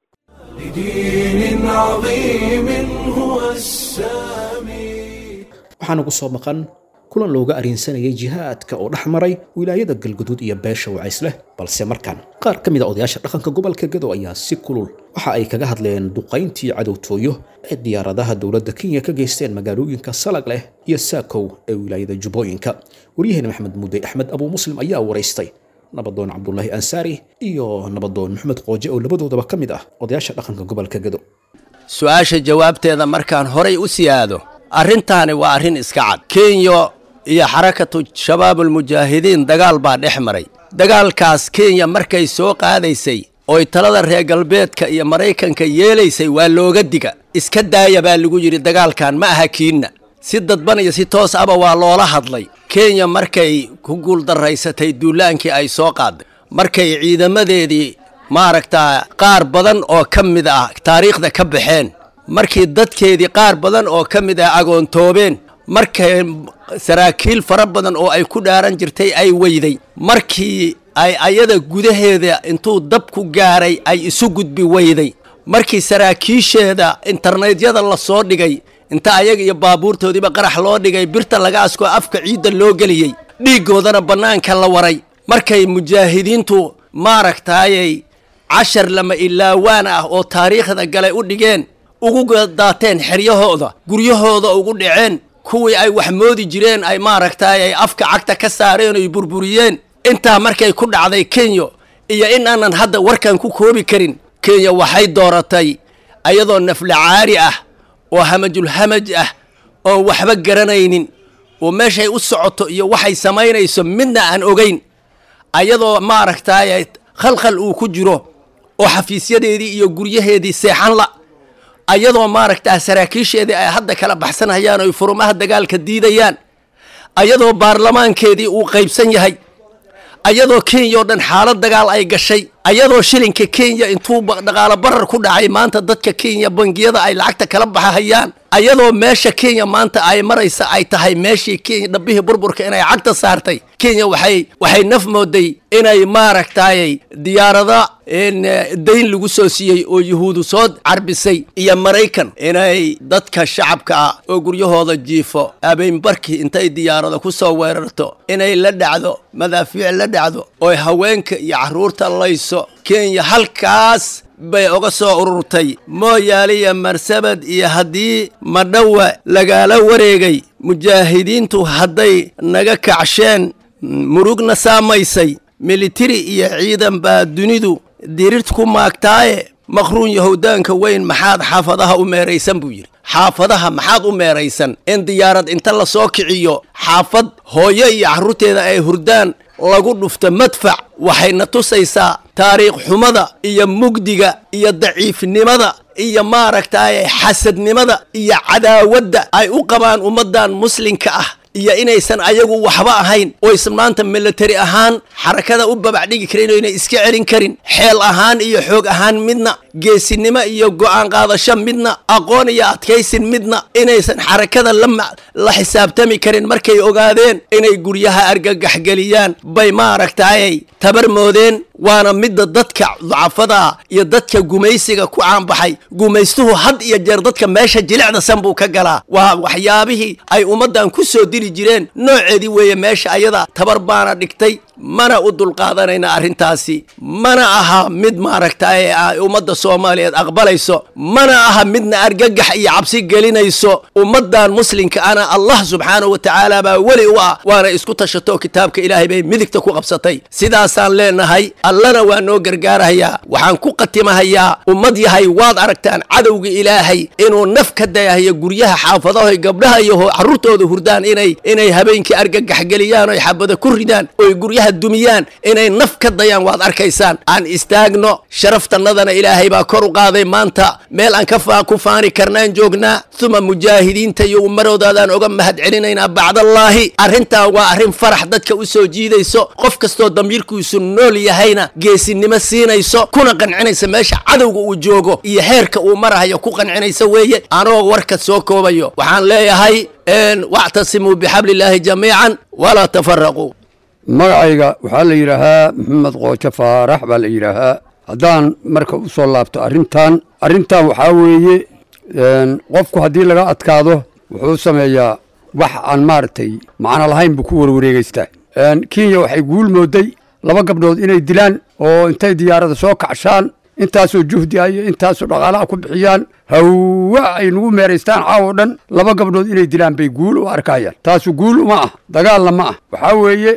لدين عظيم هو السامي waxaana ku soo maqan kulan looga arrinsanayay jihaadka oo dhex maray wilaayada galguduud iyo beesha wacays leh balse markaan qaar ka mid a odayaasha dhaqanka gobolka gado ayaa si kulul waxa ay kaga hadleen duqayntii cadowtooyo ee diyaaradaha dowladda kenya ka geysteen magaalooyinka salag leh iyo saakow ee wilaayada jubbooyinka waryaheena maxamed mudey axmed abuu muslim ayaa waraystay nabadoon cabdulaahi ansaari iyo nabadoon maxamed qooje oo labadoodaba ka mid ah odayaasha dhaqanka gobolka gado su-aasha jawaabteeda markaan horay u siyaado arrintaani waa arrin iska cad kenya iyo xarakatu shabaabulmujaahidiin dagaal baa dhex maray dagaalkaas kenya markay soo qaadaysay oy talada reer galbeedka iyo maraykanka yeelaysay waa looga diga iska daaya baa lagu yidhi dagaalkan ma aha kiinna si dadban iyo si toos aba waa loola hadlay kenya markay ku guuldarraysatay duulaankii ay soo qaaday markay ciidamadeedii maaragtaa qaar badan oo ka mid ah taariikhda ka baxeen markii dadkeedii qaar badan oo ka mid ah agoontoobeen markay saraakiil fara badan oo ay ku dhaaran jirtay ay weyday markii ay ayada gudaheeda intuu dab ku gaaray ay isu gudbi weyday markii saraakiisheeda internetyada la soo dhigay inta ayaga iyo baabuurtoodiiba qarax loo dhigay birta laga askoo afka ciidda loo geliyey dhiiggoodana bannaanka la waray markay mujaahidiintu maaragtaayay cashar lama ilaawaan ah oo taariikhda galay u dhigeen ugu daateen xeryahooda guryahooda ugu dhaceen kuwii ay wax moodi jireen ay maaragtaay ay afka cagta ka saareen oy burburiyeen intaa markay ku dhacday kenya iyo in aanan hadda warkan ku koobi karin kenya waxay dooratay ayadoo naflacaari ah oo hamajulhamaj ah oo waxba garanaynin oo meeshay u socoto iyo waxay samaynayso midna aan ogeyn ayadoo maaragtaay khalkhal uu ku jiro oo xafiisyadeedii iyo guryaheedii seexan la ayadoo maaragtaa saraakiisheedii ay hadda kala baxsanayaan oy furumaha dagaalka diidayaan ayadoo baarlamaankeedii uu qaybsan yahay ayadoo kenya oo dhan xaalad dagaal ay gashay ayadoo shilinka kenya intuu dhaqaalo barar ku dhacay maanta dadka kenya bangiyada ay lacagta kala baxahayaan ayadoo meesha kenya maanta ay maraysa ay tahay meeshii kenya dhabbihii burburka inay cagta saartay kenya waxay waxay naf mooday inay maaragtaayay diyaarada dayn lagu soo siiyey oo yuhuudu soo carbisay iyo maraykan inay dadka shacabka ah oo guryahooda jiifo abeenbarkii intay diyaarada ku soo weerarto inay la dhacdo madaafiic la dhacdo oo haweenka iyo carruurta layso kenya halkaas bay uga soo ururtay mooyaale iyo marsabad iyo haddii madhowa lagaala wareegay mujaahidiintu hadday naga kacsheen murugna saamaysay militari iyo ciidan baa dunidu dirirt ku maagtaaye maqruun yahudaanka weyn maxaad xaafadaha u meeraysan buu yidhi xaafadaha maxaad u meeraysan in diyaarad inta la soo kiciyo xaafad hooyo iyo carruurteeda ay hurdaan lagu dhufto madfac waxayna tusaysaa taariikh xumada iyo mugdiga iyo daciifnimada iyo maaragtaaye xasadnimada iyo cadaawadda ay u qabaan ummaddan muslimka ah iyo inaysan ayagu waxba ahayn oo isan maanta militari ahaan xarakada u babac dhigi karin oo inay iska celin karin xeel ahaan iyo xoog ahaan midna geesinimo iyo go'aan qaadasho midna aqoon iyo adkaysin midna inaysan xarakada la xisaabtami karin markay ogaadeen inay guryaha argagaxgeliyaan bay maaragtaayay tabar moodeen waana midda dadka ducafada iyo dadka gumaysiga ku caanbaxay gumaystuhu had iyo jeer dadka meesha jilicda san buu ka galaa waa waxyaabihii ay ummaddan ku soo dili jireen nooceedii weeye meesha ayada tabar baana dhigtay mana u dulqaadanayna arrintaasi mana aha mid maaragtay ay ummadda soomaaliyeed aqbalayso mana aha midna argagax iyo cabsi gelinayso ummaddan muslimka ana allah subxaanahu wa tacaala baa weli u ah waana isku tashato kitaabka ilaahay bay midigta ku qabsatay sidaasaan leenahay allana waa noo gargaarahayaa waxaan ku qatimahayaa ummad yahay waad aragtaan cadowga ilaahay inuu naf ka dayahayo guryaha xaafadahoy gabdhaha iyo carruurtooda hurdaan inay inay habeenkii argagax geliyaan oy xabada ku ridaan oy guryaha dumiyaan inay naf ka dayaan waad arkaysaan aan istaagno sharaftannadana ilaahay baa kor u qaaday maanta meel aan ka ku faani karnaan joognaa uma mujaahidiinta iyo umaroodadaan oga mahad celinaynaa bacdallaahi arrintaa waa arrin farax dadka u soo jiidayso qof kastoo damiirkiisu nool yahayna geesinimo siinayso kuna qancinaysa meesha cadowga uu joogo iyo heerka uu marahayo ku qancinaysa weeye anoo warka soo koobayo waxaan leeyahay wactasimuu bixablillaahi jamiican walaa tafaraquu magacayga waxaa la yidhaahaa maxamed qoojo faarax baa la yidhaahaa haddaan marka u soo laabto arrintan arrintan waxaa weeye qofku haddii laga adkaado wuxuu sameeyaa wax aan maaragtay macno lahayn buu ku warwareegeystaa kenya waxay guul mooday laba gabdhood inay dilaan oo intay diyaarada soo kacshaan intaasoo juhdi ah iyo intaasoo dhaqaalaha ku bixiyaan hawa ay nagu meeraystaan caawo dhan laba gabdhood inay dilaan bay guul u arkayaan taasu guul uma ah dagaalna ma ah waxaa weeye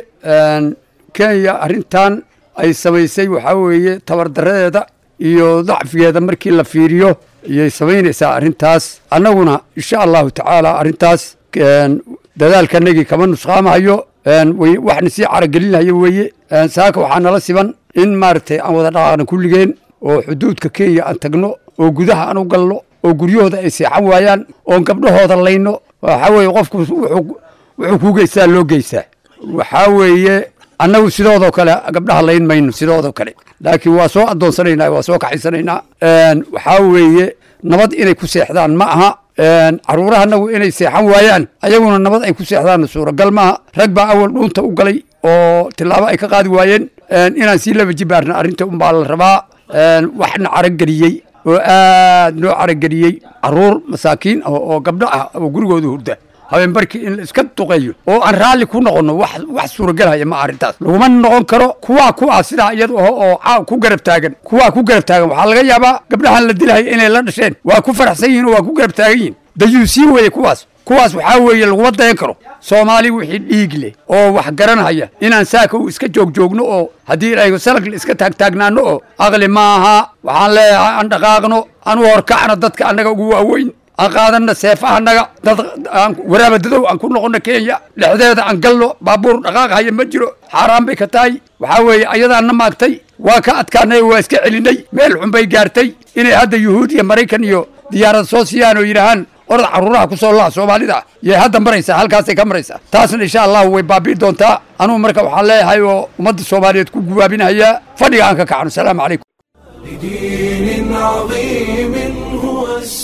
kenya arrintan ay samaysay waxaa weeye tabardaradeeda iyo dacfigeeda markii la fiiriyo ayay samaynaysaa arrintaas annaguna insha allahu tacaala arrintaas dadaalkanagii kama nusqaamahayo waxna sii caragelinaya weeye saaka waxaa nala siban in maaragtay aan wada dhaqaaqna kulligeen oo xuduudka kenya aan tagno oo gudaha aan u galno oo guryahooda ay seexan waayaan oon gabdhahooda layno waxaa weeye qofku wuxuu kuu geystaa loo geystaa waxaa weeye annagu sidoodoo kale gabdhaha layn mayno sidoodoo kale laakiin waa soo addoonsanaynaa waa soo kaxaysanaynaa waxaa weeye nabad inay ku seexdaan ma aha caruurahanagu inay seexan waayaan ayaguna nabad ay ku seexdaanna suuragal maaha rag baa awal dhuunta u galay oo tilaabo ay ka qaadi waayeen inaan sii laba jibaarna arrinta unbaa la rabaa waxna carageliyey oo aad noo carageliyey caruur masaakiin ah oo gabdho ah oo gurigooda hurda habeenbarkii in la iska duqeeyo oo aan raalli ku noqonno wax wax suuragelhaya ma arrintaas laguma noqon karo kuwaa kuwaa sidaa iyada oo oo caaw ku garab taagan kuwaa ku garab taagan waxaa laga yaabaa gabdhahan la dilahaya inay la dhasheen waa ku faraxsan yihin oo waa ku garab taagan yihin dayuu sii weeye kuwaas kuwaas waxaa weeye laguma dayan karo soomaali wixii dhiig leh oo wax garanhaya inaan saaka u iska joogjoogno oo haddii ilaahay salag la iska taagtaagnaano oo aqli maaha waxaan leeyahay aan dhaqaaqno aan u horkacno dadka annaga ugu waaweyn aan qaadanna seefahanaga dad aan waraaba dadow aan ku noqono kenya dhexdeeda aan galno baabuur dhaqaaqhaya ma jiro xaaraan bay ka tahay waxaa weeye ayadaanna maagtay waa ka adkaanay waa iska celinay meel xun bay gaartay inay hadda yuhuud iyo maraykan iyo diyaarad soo siiyaan oo yidhaahaan orad caruuraha ku soo laha soomaalida yay hadda maraysaa halkaasay ka maraysaa taasna insha allahu way baabi'i doontaa anugu marka waxaan leeyahay oo ummadda soomaaliyeed ku gubaabinahayaa fadhiga aan ka kacno asalaamu calaykum لدين عظيم هو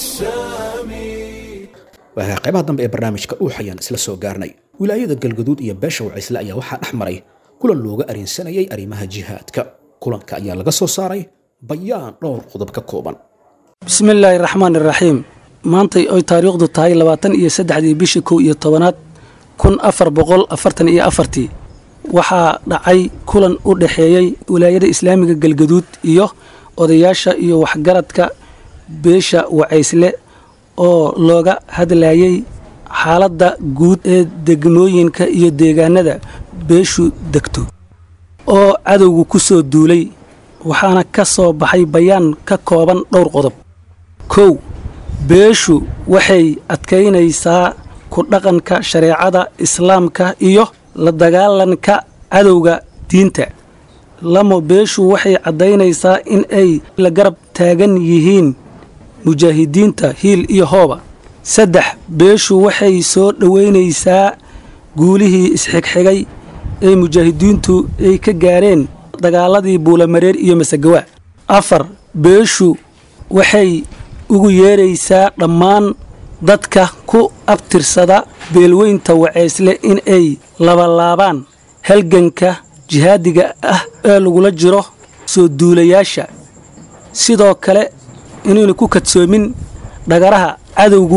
السامي waa qaybaha dambe ee barnaamijka uu xayaan isla soo gaarnay wilaayada galgaduud iyo beesha wacaysle ayaa waxaa dhex maray kulan looga arinsanayay arrimaha jihaadka kulanka ayaa laga soo saaray bayaan dhowr qodob ka kooban bismillaahi raxmaan iraxiim maantay oy taariikhdu tahay labaatan iyo saddexdii bishii kow iyo tobanaad kun afar boqol afartan iyo afartii waxaa dhacay kulan u dhexeeyey wilaayada islaamiga galgaduud iyo odayaasha iyo waxgaradka beesha wacaysle oo looga hadlayay xaaladda guud ee degmooyinka iyo deegaanada beeshu degto oo cadowgu ku soo duulay waxaana ka soo baxay bayaan ka kooban dhowr qodob kow beeshu waxay adkaynaysaa ku dhaqanka shareecada islaamka iyo la dagaalanka cadowga diinta lamo beeshu waxay caddaynaysaa in ay la garab taagan yihiin mujaahidiinta hiil iyo hooba saddex beeshu waxay soo dhoweynaysaa guulihii isxigxigay ee mujaahidiintu ay ka gaareen dagaaladii buulamareer iyo masagawaa afar beeshu waxay ugu yeeraysaa dhammaan dadka ku abtirsada beelweynta waceysle in ay labalaabaan halganka jihaadiga ah ee lagula jiro soo duulayaasha sidoo kale inaynu ku kadsoomin dhagaraha cadowgu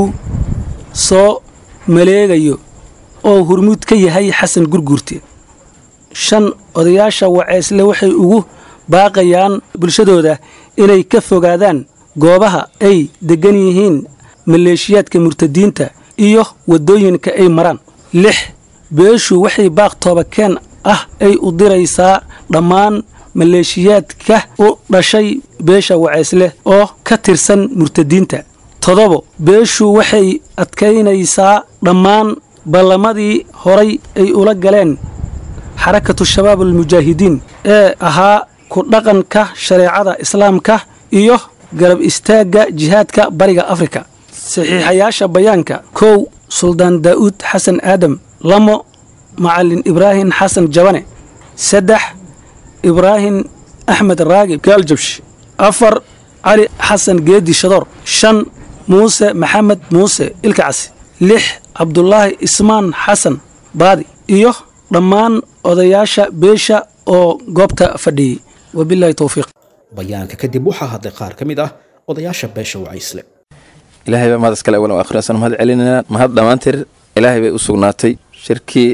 soo maleegayo oo hurmuud ka yahay xasan gurguurte shan odayaasha waceysle waxay ugu baaqayaan bulshadooda inay ka fogaadaan goobaha ay deggan yihiin maleeshiyaadka murtadiinta iyo waddooyinka ay maraan lix beeshu waxay baaq toobakeen ah ay u diraysaa dhammaan maleeshiyaadka u dhashay beesha waceysle oo ka tirsan murtadiinta todobo beeshu waxay adkaynaysaa dhammaan ballamadii horay ay ula galeen xarakatu shabaab almujaahidiin ee ahaa ku dhaqanka shareecada islaamka iyo garab istaagga jihaadka bariga afrika saxiixayaasha bayaanka kow suldaan daa'uud xasan aadam lamo macalin ibraahim xasan jabane saddex ibraahim axmed raagib gaaljabsh afar cali xasan geedi shadoor shan muuse maxamed muuse ilkacasi lix cabdulaahi ismaan xasan baadi iyo dhammaan odayaasha beesha oo goobta fadhiyey wabilaahi towfiiq bayaanka kadib waxaa hadlay qaar ka mid ah odayaasha beesha wacaysle ilaahay baa mahad iskale walow akhriyasan mahad celinayna mahad dhammaantir ilaahay bay u sugnaatay shirkii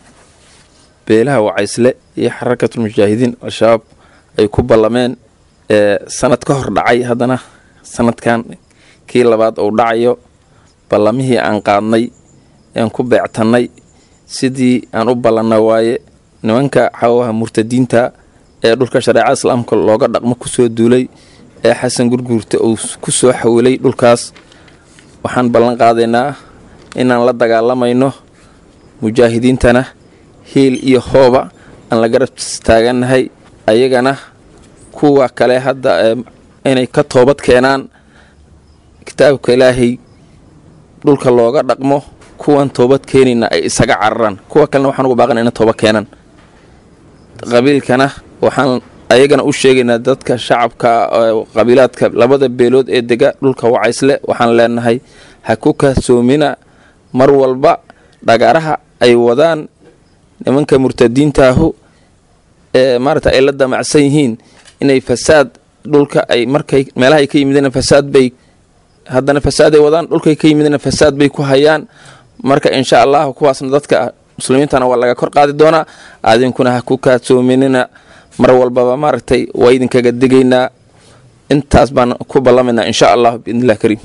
beelaha wacaysle iyo xarakatulmujaahidiin al-shabaab ay ku ballameen ee sanad ka hor dhacay haddana sanadkan kii labaad uu dhacayo ballamihii aan qaadnay aan ku beectannay sidii aan u ballanna waaye nimanka xawaha murtadiinta ee dhulka shareecada islaamka looga dhaqmo kusoo duulay ee xasan gurguurta uu ku soo xawilay dhulkaas waxaan ballan qaadaynaa inaan la dagaalamayno mujaahidiintana hiil iyo hooba aan la garab taagannahay ayagana kuwa kale hadda inay ka toobad keenaan kitaabka ilaahay dhulka looga dhaqmo kuwan toobad keenayna ay isaga cararaan kuwa kalena waxaan ugu baaqana ina tooba keenaan qabiilkana waxaan ayagana u sheegaynaa dadka shacabka qabiilaadka labada beelood ee dega dhulka wacaysle waxaan leenahay ha ku kahsoomina mar walba dhagaaraha ay wadaan nimanka murtadiintaahu ee maarata ay la damacsan yihiin inay fasaad dhulka ay markay meelahay ka yimideen fasaad bay haddana fasaad ay wadaan dhulkay ka yimideen fasaad bay ku hayaan marka insha allahu kuwaasna dadka muslimiintana waa laga kor qaadi doonaa adinkuna ha ku kaadsoominina mar walbaba maaragtay waa idinkaga digaynaa intaas baan ku ballamaynaa insha allah biidnillah kariim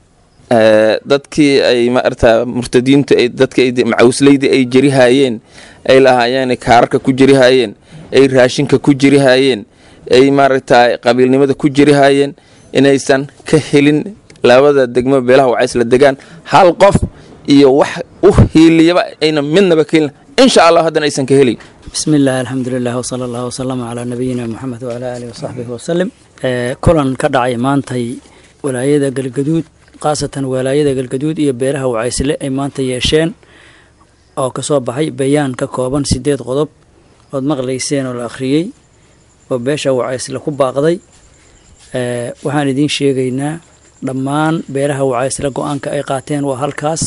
dadkii ay maarata murtadiintu ay dadka macawsleydii ay jerihaayeen ay lahaayeen kaararka ku jerihaayeen ay raashinka ku jerihaayeen ay maaragta qabiilnimada ku jerihaayeen inaysan ka helin labada degmo beelaha wacaysla degaan hal qof iyo wax u hiiliyaba ayna midnaba ka helin insha allah haddana aysan ka helin bismi illaahi alxamdulilah wsala allahu wasalama calaa nabiyina moxamed wacalaa aalihi wasaxbihi wasalim kulan ka dhacay maantay walaayada galgaduud khaasatan walaayada galgaduud iyo beelaha wacaysle ay maanta yeesheen oo kasoo baxay bayaan ka kooban sideed qodob ood maqlayseen oo la akhriyey oo beesha wacaysle ku baaqday waxaan idiin sheegaynaa dhammaan beelaha wacaysle go-aanka ay qaateen waa halkaas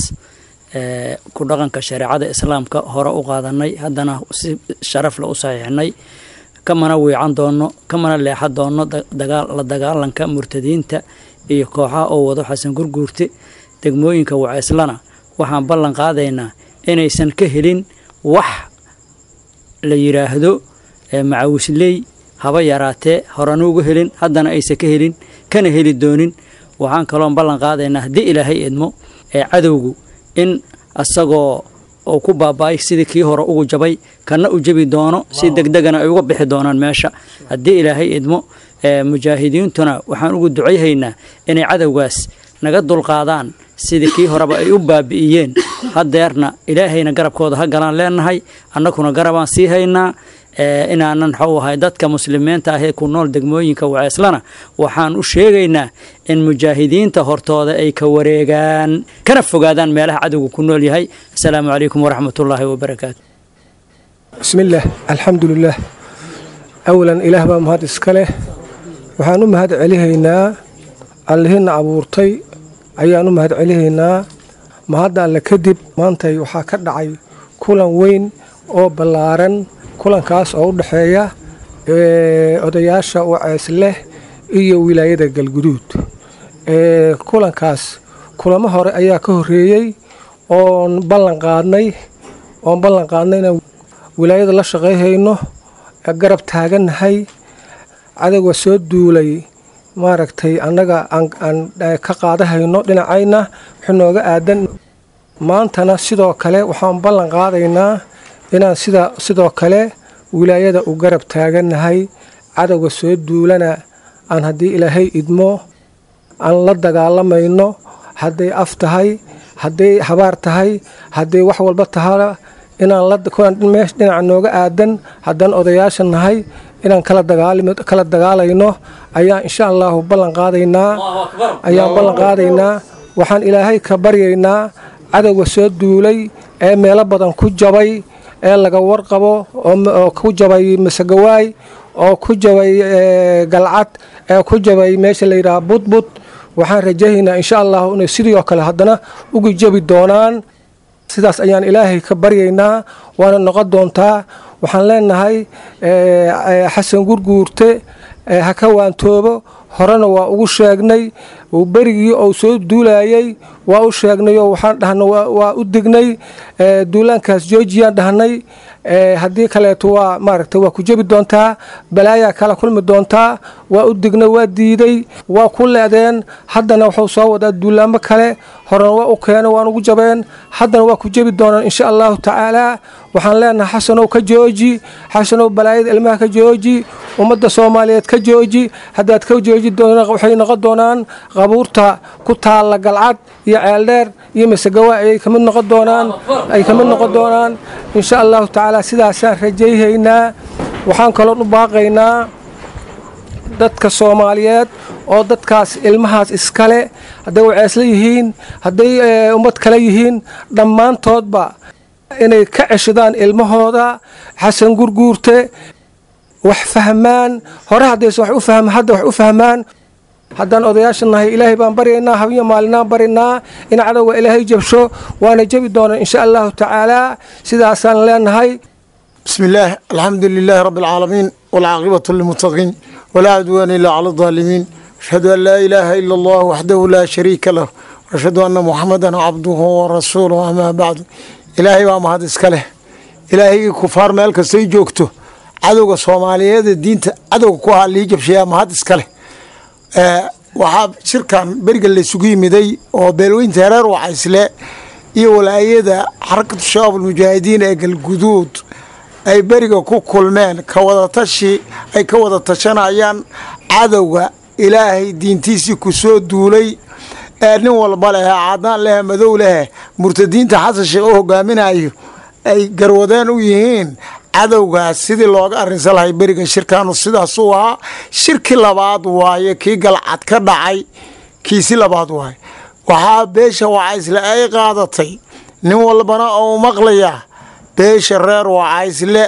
ku dhaqanka shareecada islaamka hore u qaadanay haddana si sharafle u saxiixnay kamana wiican doono kamana leexan doono la dagaalanka murtadiinta iyo kooxaha oo wado xasan gurguurte degmooyinka wacayslana waxaan ballan qaadaynaa inaysan ka helin wax la yidhaahdo macawisley haba yaraatee horena uga helin haddana aysan ka helin kana heli doonin waxaan kaloon ballan qaadaynaa haddii ilaahay idmo ee cadowgu in asagoo uu ku baaba-ay sidii kii hore ugu jabay kana u jabi doono si degdegana ay uga bixi doonaan meesha haddii ilaahay idmo mujaahidiintuna waxaan ugu ducayhaynaa inay cadowgaas naga dulqaadaan sidii kii horeba ay u baabi'iyeen hadeerna ilaahayna garabkooda ha galaan leenahay annaguna garabaan sii haynaa inaanan waxuu ahay dadka muslimiinta ahee ku nool degmooyinka waceeslana waxaan u sheegaynaa in mujaahidiinta hortooda ay ka wareegaan kana fogaadaan meelaha cadowga ku nool yahay asalaamu calaykum waraxmatullaahi wabarakaatu bismillaah alxamdulilaah awalan ilaah baa mahad iska leh waxaan u mahad celihaynaa allihina abuurtay ayaan u mahad celihaynaa mahadda alle kadib maantay waxaa ka dhacay kulan weyn oo ballaaran kulankaas oo u dhexeeya odayaasha wacees leh iyo wilaayada galguduud kulankaas kulamo hore ayaa ka horreeyey oon ballan qaadnay oon ballan qaadnay inaan wilaayada la shaqayhayno garab taagannahay cadowga soo duulay maaragtay annaga aan ka qaadahayno dhinacayna wuxuu nooga aadan maantana sidoo kale waxaan ballan qaadaynaa inaan sida sidoo kale wilaayada u garab taagannahay cadowga soo duulana aan haddii ilaahay idmo aan la dagaalamayno hadday af tahay hadday habaar tahay hadday wax walba tahana inaan meesh dhinaca nooga aadan haddaan odayaasha nahay inaan kala dagaalayno ayaan insha allahu ballan qaadaynaa ayaan ballan qaadaynaa waxaan ilaahay ka baryaynaa cadowga soo duulay ee meelo badan ku jabay ee laga warqabo oo ku jabay masegawaay oo ku jabay galcad ee ku jabay meesha la yidhaha budbud waxaan rajahaynaa insha allahu inay sidii oo kale haddana ugu jabi doonaan sidaas ayaan ilaahay ka baryaynaa waana noqon doontaa waxaan leenahay xasan gurguurte ha ka waantoobo horena waa ugu sheegnay berigii ou soo duulayay waa u sheegnay oo waxaan dhahna waa u dignay duulaankaas joojiyaan dhahnay haddii kaleeto waa maaragta waa ku jebi doontaa balaayaa kala kulmi doontaa waa u dignay waa diiday waa ku leedeen haddana wuxuu soo wadaa duulaamo kale horena waa u keena waan ugu jabeen haddana waa ku jebi doonaan insha allahu tacaalaa waxaan leenahay xasanow ka jooji xasanow balaayada ilmaha ka jooji ummadda soomaaliyeed ka jooji haddaad ka jooji waxay noqon doonaan qabuurta ku taalla galcad iyo ceeldheer iyo masegawa ayay kamid noqon doonaan ay kamid noqon doonaan insha allahu tacaala sidaasaan rajayhaynaa waxaan kaloon u baaqaynaa dadka soomaaliyeed oo dadkaas ilmahaas iskale hadday waceesla yihiin hadday ummad kale yihiin dhammaantoodba inay ka ceshadaan ilmahooda xasan gurguurte wax fahmaan hore haddaysan wax u fahma hadda wax u fahmaan haddaan odayaasha nahay ilaahay baan baryaynaa habiyo maalinaan barinaa in cadowga ilaahay jabsho waana jebi doonaa insha allahu tacaalaa sidaasaan leenahay بسم الله الحمد لله رب العالمين والعاقبة للمتقين ولا عدوان إلا على الظالمين أشهد أن لا إله إلا الله وحده لا شريك له وأشهد أن محمدا عبده ورسوله أما بعد إلهي وما هذا إسكاله إلهي كفار مالك سيجوكتو عدوك الصومالية الدين عدوك كوها اللي يجب شيئا ما هذا إسكاله آه waxaa shirkan beriga laysugu yimiday oo beelweynta hereer wacaysle iyo walaayada xarakatu shabaab almujaahidiin ee galguduud ay beriga ku kulmeen ka wadatashi ay ka wada tashanayaan cadowga ilaahay diintiisii ku soo duulay ee nin walba leh cadaan leh madow leh murtadiinta xasan sheekh oo hogaaminayo ay garwadeen u yihiin cadowgaas sidii looga arrinsan lahay beriga shirkaanu sidaas u ahaa shirki labaad waaye kii galcad ka dhacay kiisi labaad waaye waxaa beesha wacaysle ay qaadatay nin walbana oo maqlaya beesha reer wacaysle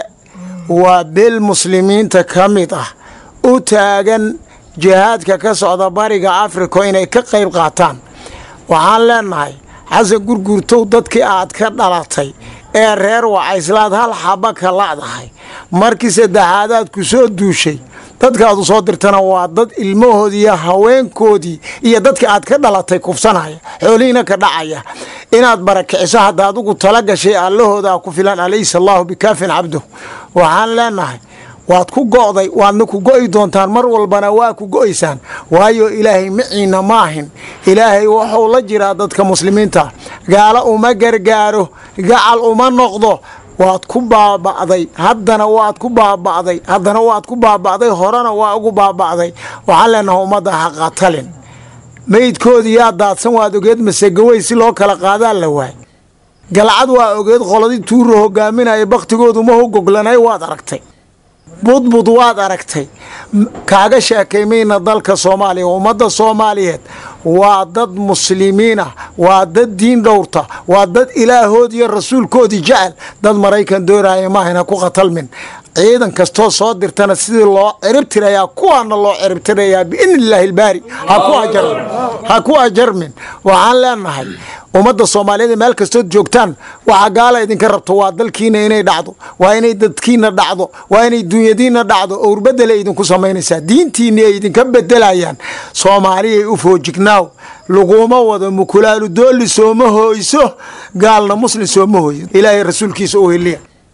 waa beel muslimiinta ka mid ah u taagan jihaadka ka socda bariga africa inay ka qayb qaataan waxaan leenahay xasan gurgurtow dadkii aad ka dhalatay ee reer wacayslaad hal xaba ka la'dahay markii saddexaadaad ku soo duushay dadkaad u soo dirtana waa dad ilmahoodii iyo haweenkoodii iyo dadka aad ka dhalatay kufsanaya xoolihiina ka dhacaya inaad barakiciso hadda adugu tala gashay allahoodaa ku filan alaysa allaahu bikaafin cabduh waxaan leenahay waad ku go'day waadna ku go'i doontaan mar walbana waa ku go'aysaan waayo ilaahay maciina maahin ilaahay wuxuu la jiraa dadka muslimiinta gaalo uma gargaaro gacal uma noqdo waad ku baaba'day haddana waad ku baaba'day haddana waad ku baaba'day horena waa ugu baaba'day waxaan leenahay ummadda ha qatalin meydkoodii yaa daadsan waad ogeed masegawey si loo kala qaadaa la waay galcad waa ogeed qoladii tuuro hogaaminaya bakhtigoodu ma hogoglanay waad aragtay budbud waad aragtay kaaga sheekaymayna dalka soomaaliya ummadda soomaaliyeed waa dad muslimiin ah waa dad diin dhowrta waa dad ilaahood iyo rasuulkoodii jecel dad maraykan doonaya maahayna ku khatalmin ciidan kastoo soo dirtana sidii loo ciribtirayaa kuwaana loo ciribtirayaa biidni illaahi ilbaari ha ku ajarmin waxaan leenahay ummadda soomaaliyeed meel kastood joogtaan waxaa gaala idinka rabto waa dalkiina inay dhacdo waa inay dadkiina dhacdo waa inay dunyadiina dhacdo owrbedela idinku samaynaysaa diintiini ay idinka bedelayaan soomaaliyay u foojignaaw laguma wado mukulaalu dooli sooma hooyso gaalna muslim sooma hooyo ilaahay rasuulkiisa u heliya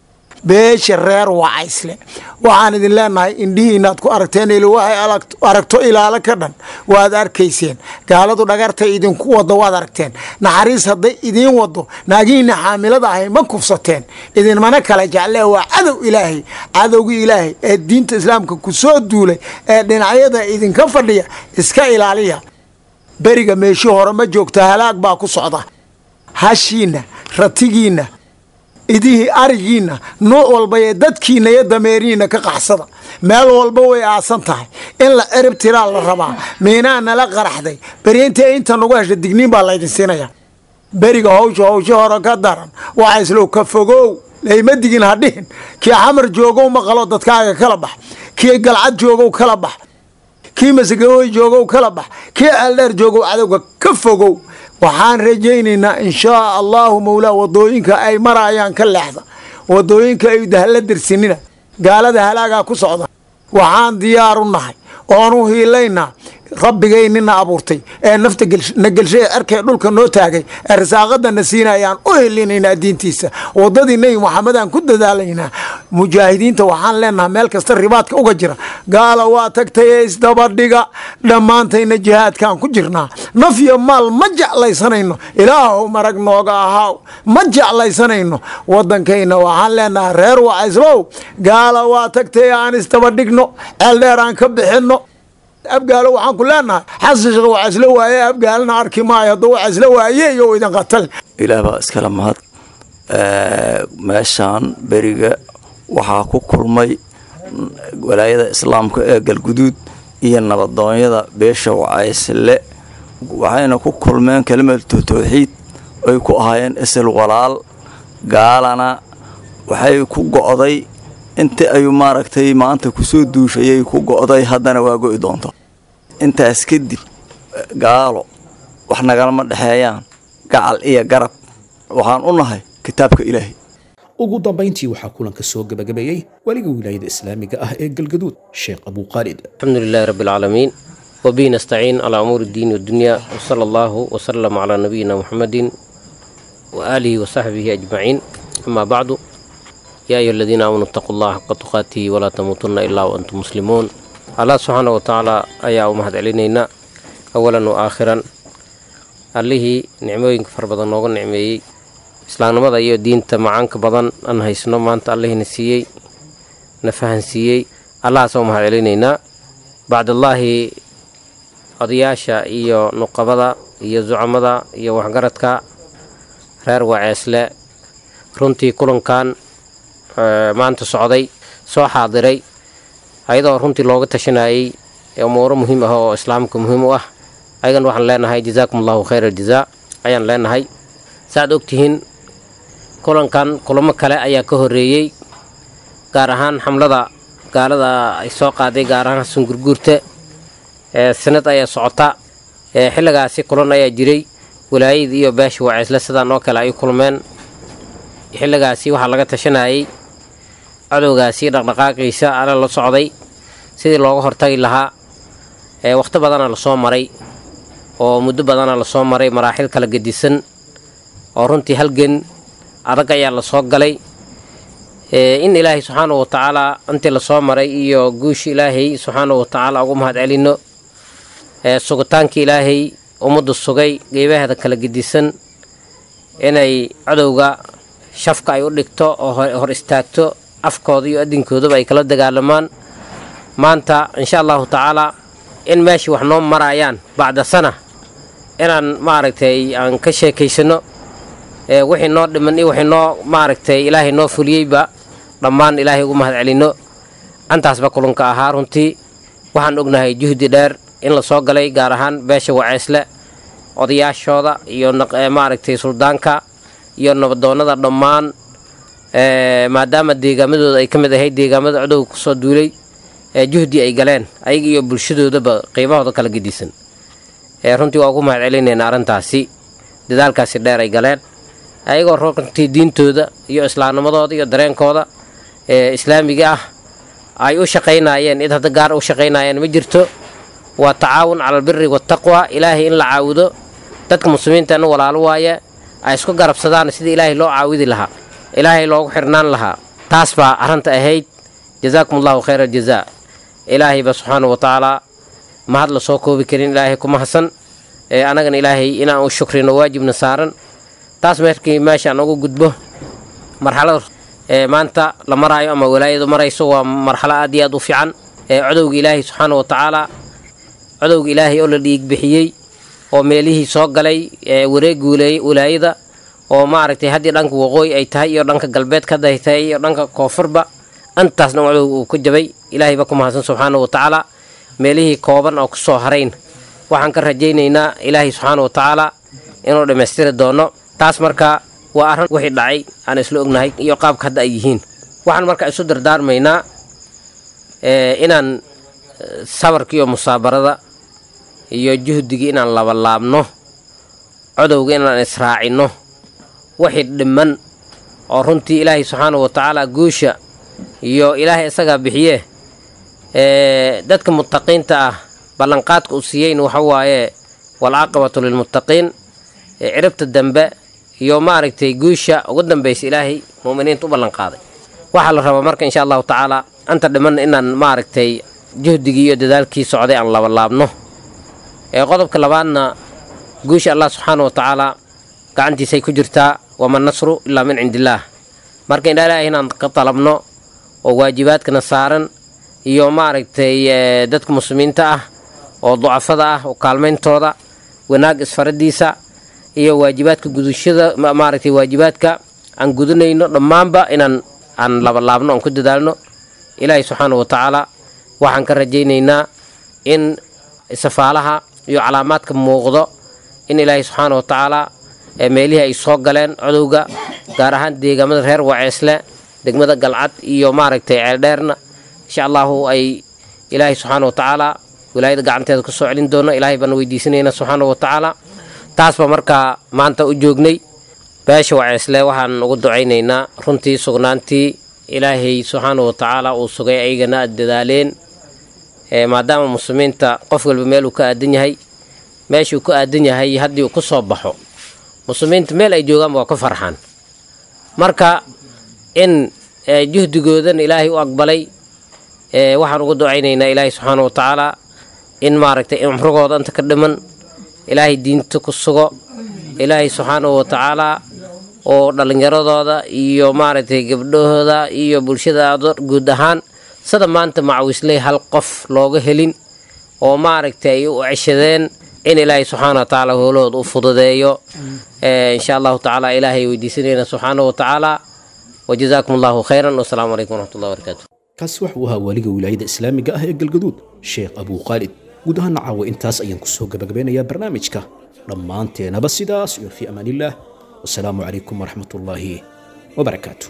beesha reer wacaysle waxaan idin leenahay indhihiinaad ku aragteen il waxay aragto ilaalo ka dhan waad arkayseen gaaladu dhagartay idinku wado waad aragteen naxariis hadday idiin wado naagihiina xaamilada ahay ma kufsateen idinmana kala jeclee waa cadow ilaahay cadowgii ilaahay ee diinta islaamka ku soo duulay ee dhinacyada idinka fadhiya iska ilaaliya beriga meeshii hore ma joogta halaag baa ku socda hashiina ratigiina idihii arigiina nuuc walba ee dadkiina iyo dameerihiina ka qaxsada meel walba way aasan tahay in la cirib tiraa la rabaa miinaa nala qaraxday berintee inta nagu hesha digniin baa laydin siinaya beriga hawsha hawsha hore ka daran waxaa islow ka fogow layma digin ha dhihin kii xamar joogow maqalo dadkaaga kala bax kii galcad joogow kala bax kii masagawey joogow kala bax kii ceeldheer joogow cadowga ka fogow waxaan rajaynaynaa inshaa allahu mawlaa wadooyinka ay marayaan ka leexda wadooyinka ay dahla dirsinina gaalada halaagaa ku socda waxaan diyaaru nahay oon u hiilaynaa rabbigaynina abuurtay ee nafta na gelshay ee cerkee dhulka noo taagay ee risaaqadana siinayaan u helinaynaa diintiisa wadadii nebi maxamedaan ku dadaalaynaa mujaahidiinta waxaan leenahay meel kasta ribaadka uga jira gaala waa tagtay ee isdabadhiga dhammaantayna jihaadkaan ku jirnaa naf iyo maal ma jeclaysanayno ilaahow marag nooga ahaaw ma jeclaysanayno wadankayna waxaan leenahay reer wacayslow gaala waa tagtay aan isdabadhigno ceeldheer aan ka bixinno abgaalo waxaan ku leenahay xasan sheekh waa isla waaye abgaalna arki maayo hadduu waa isla waaye iyo idin qatal ilaah baa iskala mahad meeshaan beriga waxaa ku kulmay walaayada islaamka ee galguduud iyo nabadoonyada beesha wacaysle waxayna ku kulmeen kelimatu tawxiid ay ku ahaayeen isal walaal gaalana waxay ku go'day inta ayuu maaragtay maanta kusoo duushayay ku go'day haddana waa go'i doonta intaas kadib gaalo wax nagalama dhexeeyaan gacal iyo garab waxaan u nahay kitaabka ilaahay ugu dambayntii waxaa kulanka soo gebagabeeyey weliga wilaayada islaamiga ah ee galgaduud sheekh abuuqaalid الحمد لله رب العالمين وبه نستعين على أمور الدين والدنيا وصلى الله وسلم على نبينا محمد وآله وصحبه أجمعين أما بعد يا أيها الذين آمنوا اتقوا الله حق تقاته ولا تموتن إلا وأنتم مسلمون الله سبحانه وتعالى أيا أمهد علينا أولا وآخرا allihii nicmooyinka fara badan nooga nicmeeyey islaamnimada iyo diinta macaanka badan aan haysno maanta allihiina siiyey na fahansiiyey allahaasoo mahad celinaynaa bacdallaahi odayaasha iyo nuqabada iyo zucamada iyo waxgaradka reer waceesle runtii kulankan maanta socday soo xaadiray ayadoo runtii looga tashanayay umuuro muhiim ah oo islaamka muhiim u ah ayagan waxaan leenahay jazaakum allahu khayr aljazaa ayaan leenahay saaad ogtihiin kulankan kulamo kale ayaa ka horeeyey gaar ahaan xamlada gaalada ay soo qaaday gaar ahaan sungurguurta sanad ayaa socota xilligaasi kulan ayaa jiray walaayada iyo beesha waceysle sidaan oo kale ay kulmeen xilligaasi waxaa laga tashanayay cadowgaasi dhaqdhaqaaqiisa ala la socday sidii looga hortagi lahaa wakhti badana lasoo maray oo muddo badana lasoo maray maraaxil kala gedisan oo runtii halgan adag ayaa lasoo galay in ilaahay subxaanahu watacaalaa intii lasoo maray iyo guusha ilaahay subxaanahu watacaala ugu mahad celino sugitaanka ilaahay ummaddu sugay geebaheeda kala gedisan inay cadowga shafka ay u dhigto oo hor istaagto afkooda iyo adinkoodaba ay kala dagaalamaan maanta insha allahu tacaalaa in meeshii wax noo maraayaan bacda sana inaan maaragtay aan ka sheekaysano wixii noo dhiman iyo wixii noo maaragtay ilaahay noo fuliyeyba dhammaan ilaahay ugu mahad celino antaasba kulunka ahaa runtii waxaan ognahay juhdi dheer in la soo galay gaar ahaan beesha waceysle odayaashooda iyo maaragtay suldaanka iyo nabadoonnada dhammaan maadaama deegaamadooda ay ka mid ahayd deegaamada codowga kusoo duulay juhdi ay galeen ayaga iyo bulshadoodaba qiimahooda kala gedisan runtii waa ugu mahad celinayna arrintaasi dadaalkaasi dheer ay galeen ayagoo runtii diintooda iyo islaamnimadooda iyo dareenkooda islaamiga ah ay u shaqaynayeen id hadda gaar u shaqaynayeen ma jirto waa tacaawun cala albiri waataqwa ilaahay in la caawido dadka muslimiinta in walaalo waaye ay isku garabsadaan sidii ilaahay loo caawidi lahaa ilaahay loogu xirnaan lahaa taas baa arrinta ahayd jazaakum allahu khayra aljazaa ilaahayba subxaana wa tacaalaa mahad la soo koobi karin ilaahay ku mahadsan annagana ilaahay inaan u shukrino waajibna saaran taas markii meeshaan ugu gudbo marxalada maanta la maraayo ama walaayadu marayso waa marxalo aad iyo aad u fiican codowga ilaahay subxaana wa tacaalaa codowga ilaahay oo la dhiig bixiyey oo meelihii soo galay wareeg walaayada oo maaragtay haddii dhanka waqooyi ay tahay iyo dhanka galbeed kaday tahay iyo dhanka koonfurba intaasna codowga uu ku jabay ilaahayba ku mahadsan subxaana wa tacaalaa meelihii kooban oo kusoo harayn waxaan ka rajaynaynaa ilaahay subxaana wa tacaalaa inuu dhammaystiri doono taas marka waa arrin wixii dhacay aan isla ognahay iyo qaabka hadda ay yihiin waxaan marka isu dardaarmaynaa inaan sabarka iyo musaabarada iyo juhdigii inaan labalaabno codowga inaan israacinno wixii dhiman oo runtii ilaahay subxaana wa tacaala guusha iyo ilaahay isagaa bixiye dadka muttaqiinta ah ballanqaadka uu siiyeyn waxa waaye walcaaqibatu lilmuttaqiin ciribta dambe iyo maaragtay guusha ugu dambaysa ilaahay mu'miniinta u ballanqaaday waxaa la rabaa marka insha allahu tacaala anta dhiman inaan maaragtay juhdigii iyo dadaalkii socday aan labalaabno qodobka labaadna guusha allah subxaana wa tacaala gacantiisay ku jirtaa wama nasru ilaa min cindillaah marka indha ilaahay inaan ka dalabno oo waajibaadkana saaran iyo maaragtay dadka muslimiinta ah oo ducafada ah oo kaalmayntooda wanaag isfaradiisa iyo waajibaadka gudashada maaragtay waajibaadka aan gudanayno dhammaanba inaan aan labalaabno aan ku dadaalno ilaahay subxaana wa tacaala waxaan ka rajaynaynaa in safaalaha iyo calaamaadka muuqdo in ilaahay subxaana wa tacaala meelihii ay soo galeen codowga gaar ahaan deegaamada reer waceesle degmada galcad iyo maaragtay ceeldheerna insha allahu ay ilaahay subxaana wa tacaala wilaayada gacanteeda ku soo celin doona ilaahay baan weydiisanayna subxaana wa tacaala taasba markaa maanta u joognay beesha waceesle waxaan ugu ducaynaynaa runtii sugnaantii ilaahay subxaana wa tacaala uu sugay ayagana aad dadaaleen maadaama muslimiinta qof walba meel uu ka aadan yahay meeshuu ku aadan yahay haddii uu ku soo baxo muslimiinta meel ay joogaanba waa ku farxaan marka in juhdigoodan ilaahay u aqbalay waxaan ugu ducaynaynaa ilaahay subxaana wa tacaala in maaragtay cumrigooda inta ka dhiman ilaahay diinta ku sugo ilaahay subxaana wa tacaala oo dhallinyaradooda iyo maaragtay gabdhahooda iyo bulshada guud ahaan sida maanta macawisley hal qof looga helin oo maaragtay ay u ceshadeen in ilaahay subxaana wa tacaala howlahooda u fududeeyo insha allahu tacaala ilaahay weydiisanayna subxaana wa tacaala wajazaakum allahu khayran wasalaamu calaykum waraxmatullahi wabarakaatu kaasi waxa uu ahaa waaliga wilaayada islaamiga ah ee galgaduud sheekh abuu khaalid guud ahaan caawa intaas ayaan kusoo gabagabeynayaa barnaamijka dhammaanteenaba sidaas iyo fii amaanillaah wasalaamu calaykum waraxmatullaahi wabarakaatu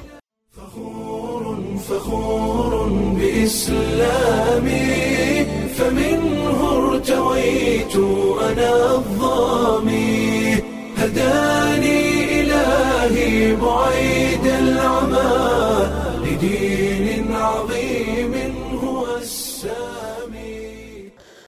فخور بإسلامي فمنه ارتويت أنا الظامي هداني إلهي بعيد العمى لدين عظيم هو السامي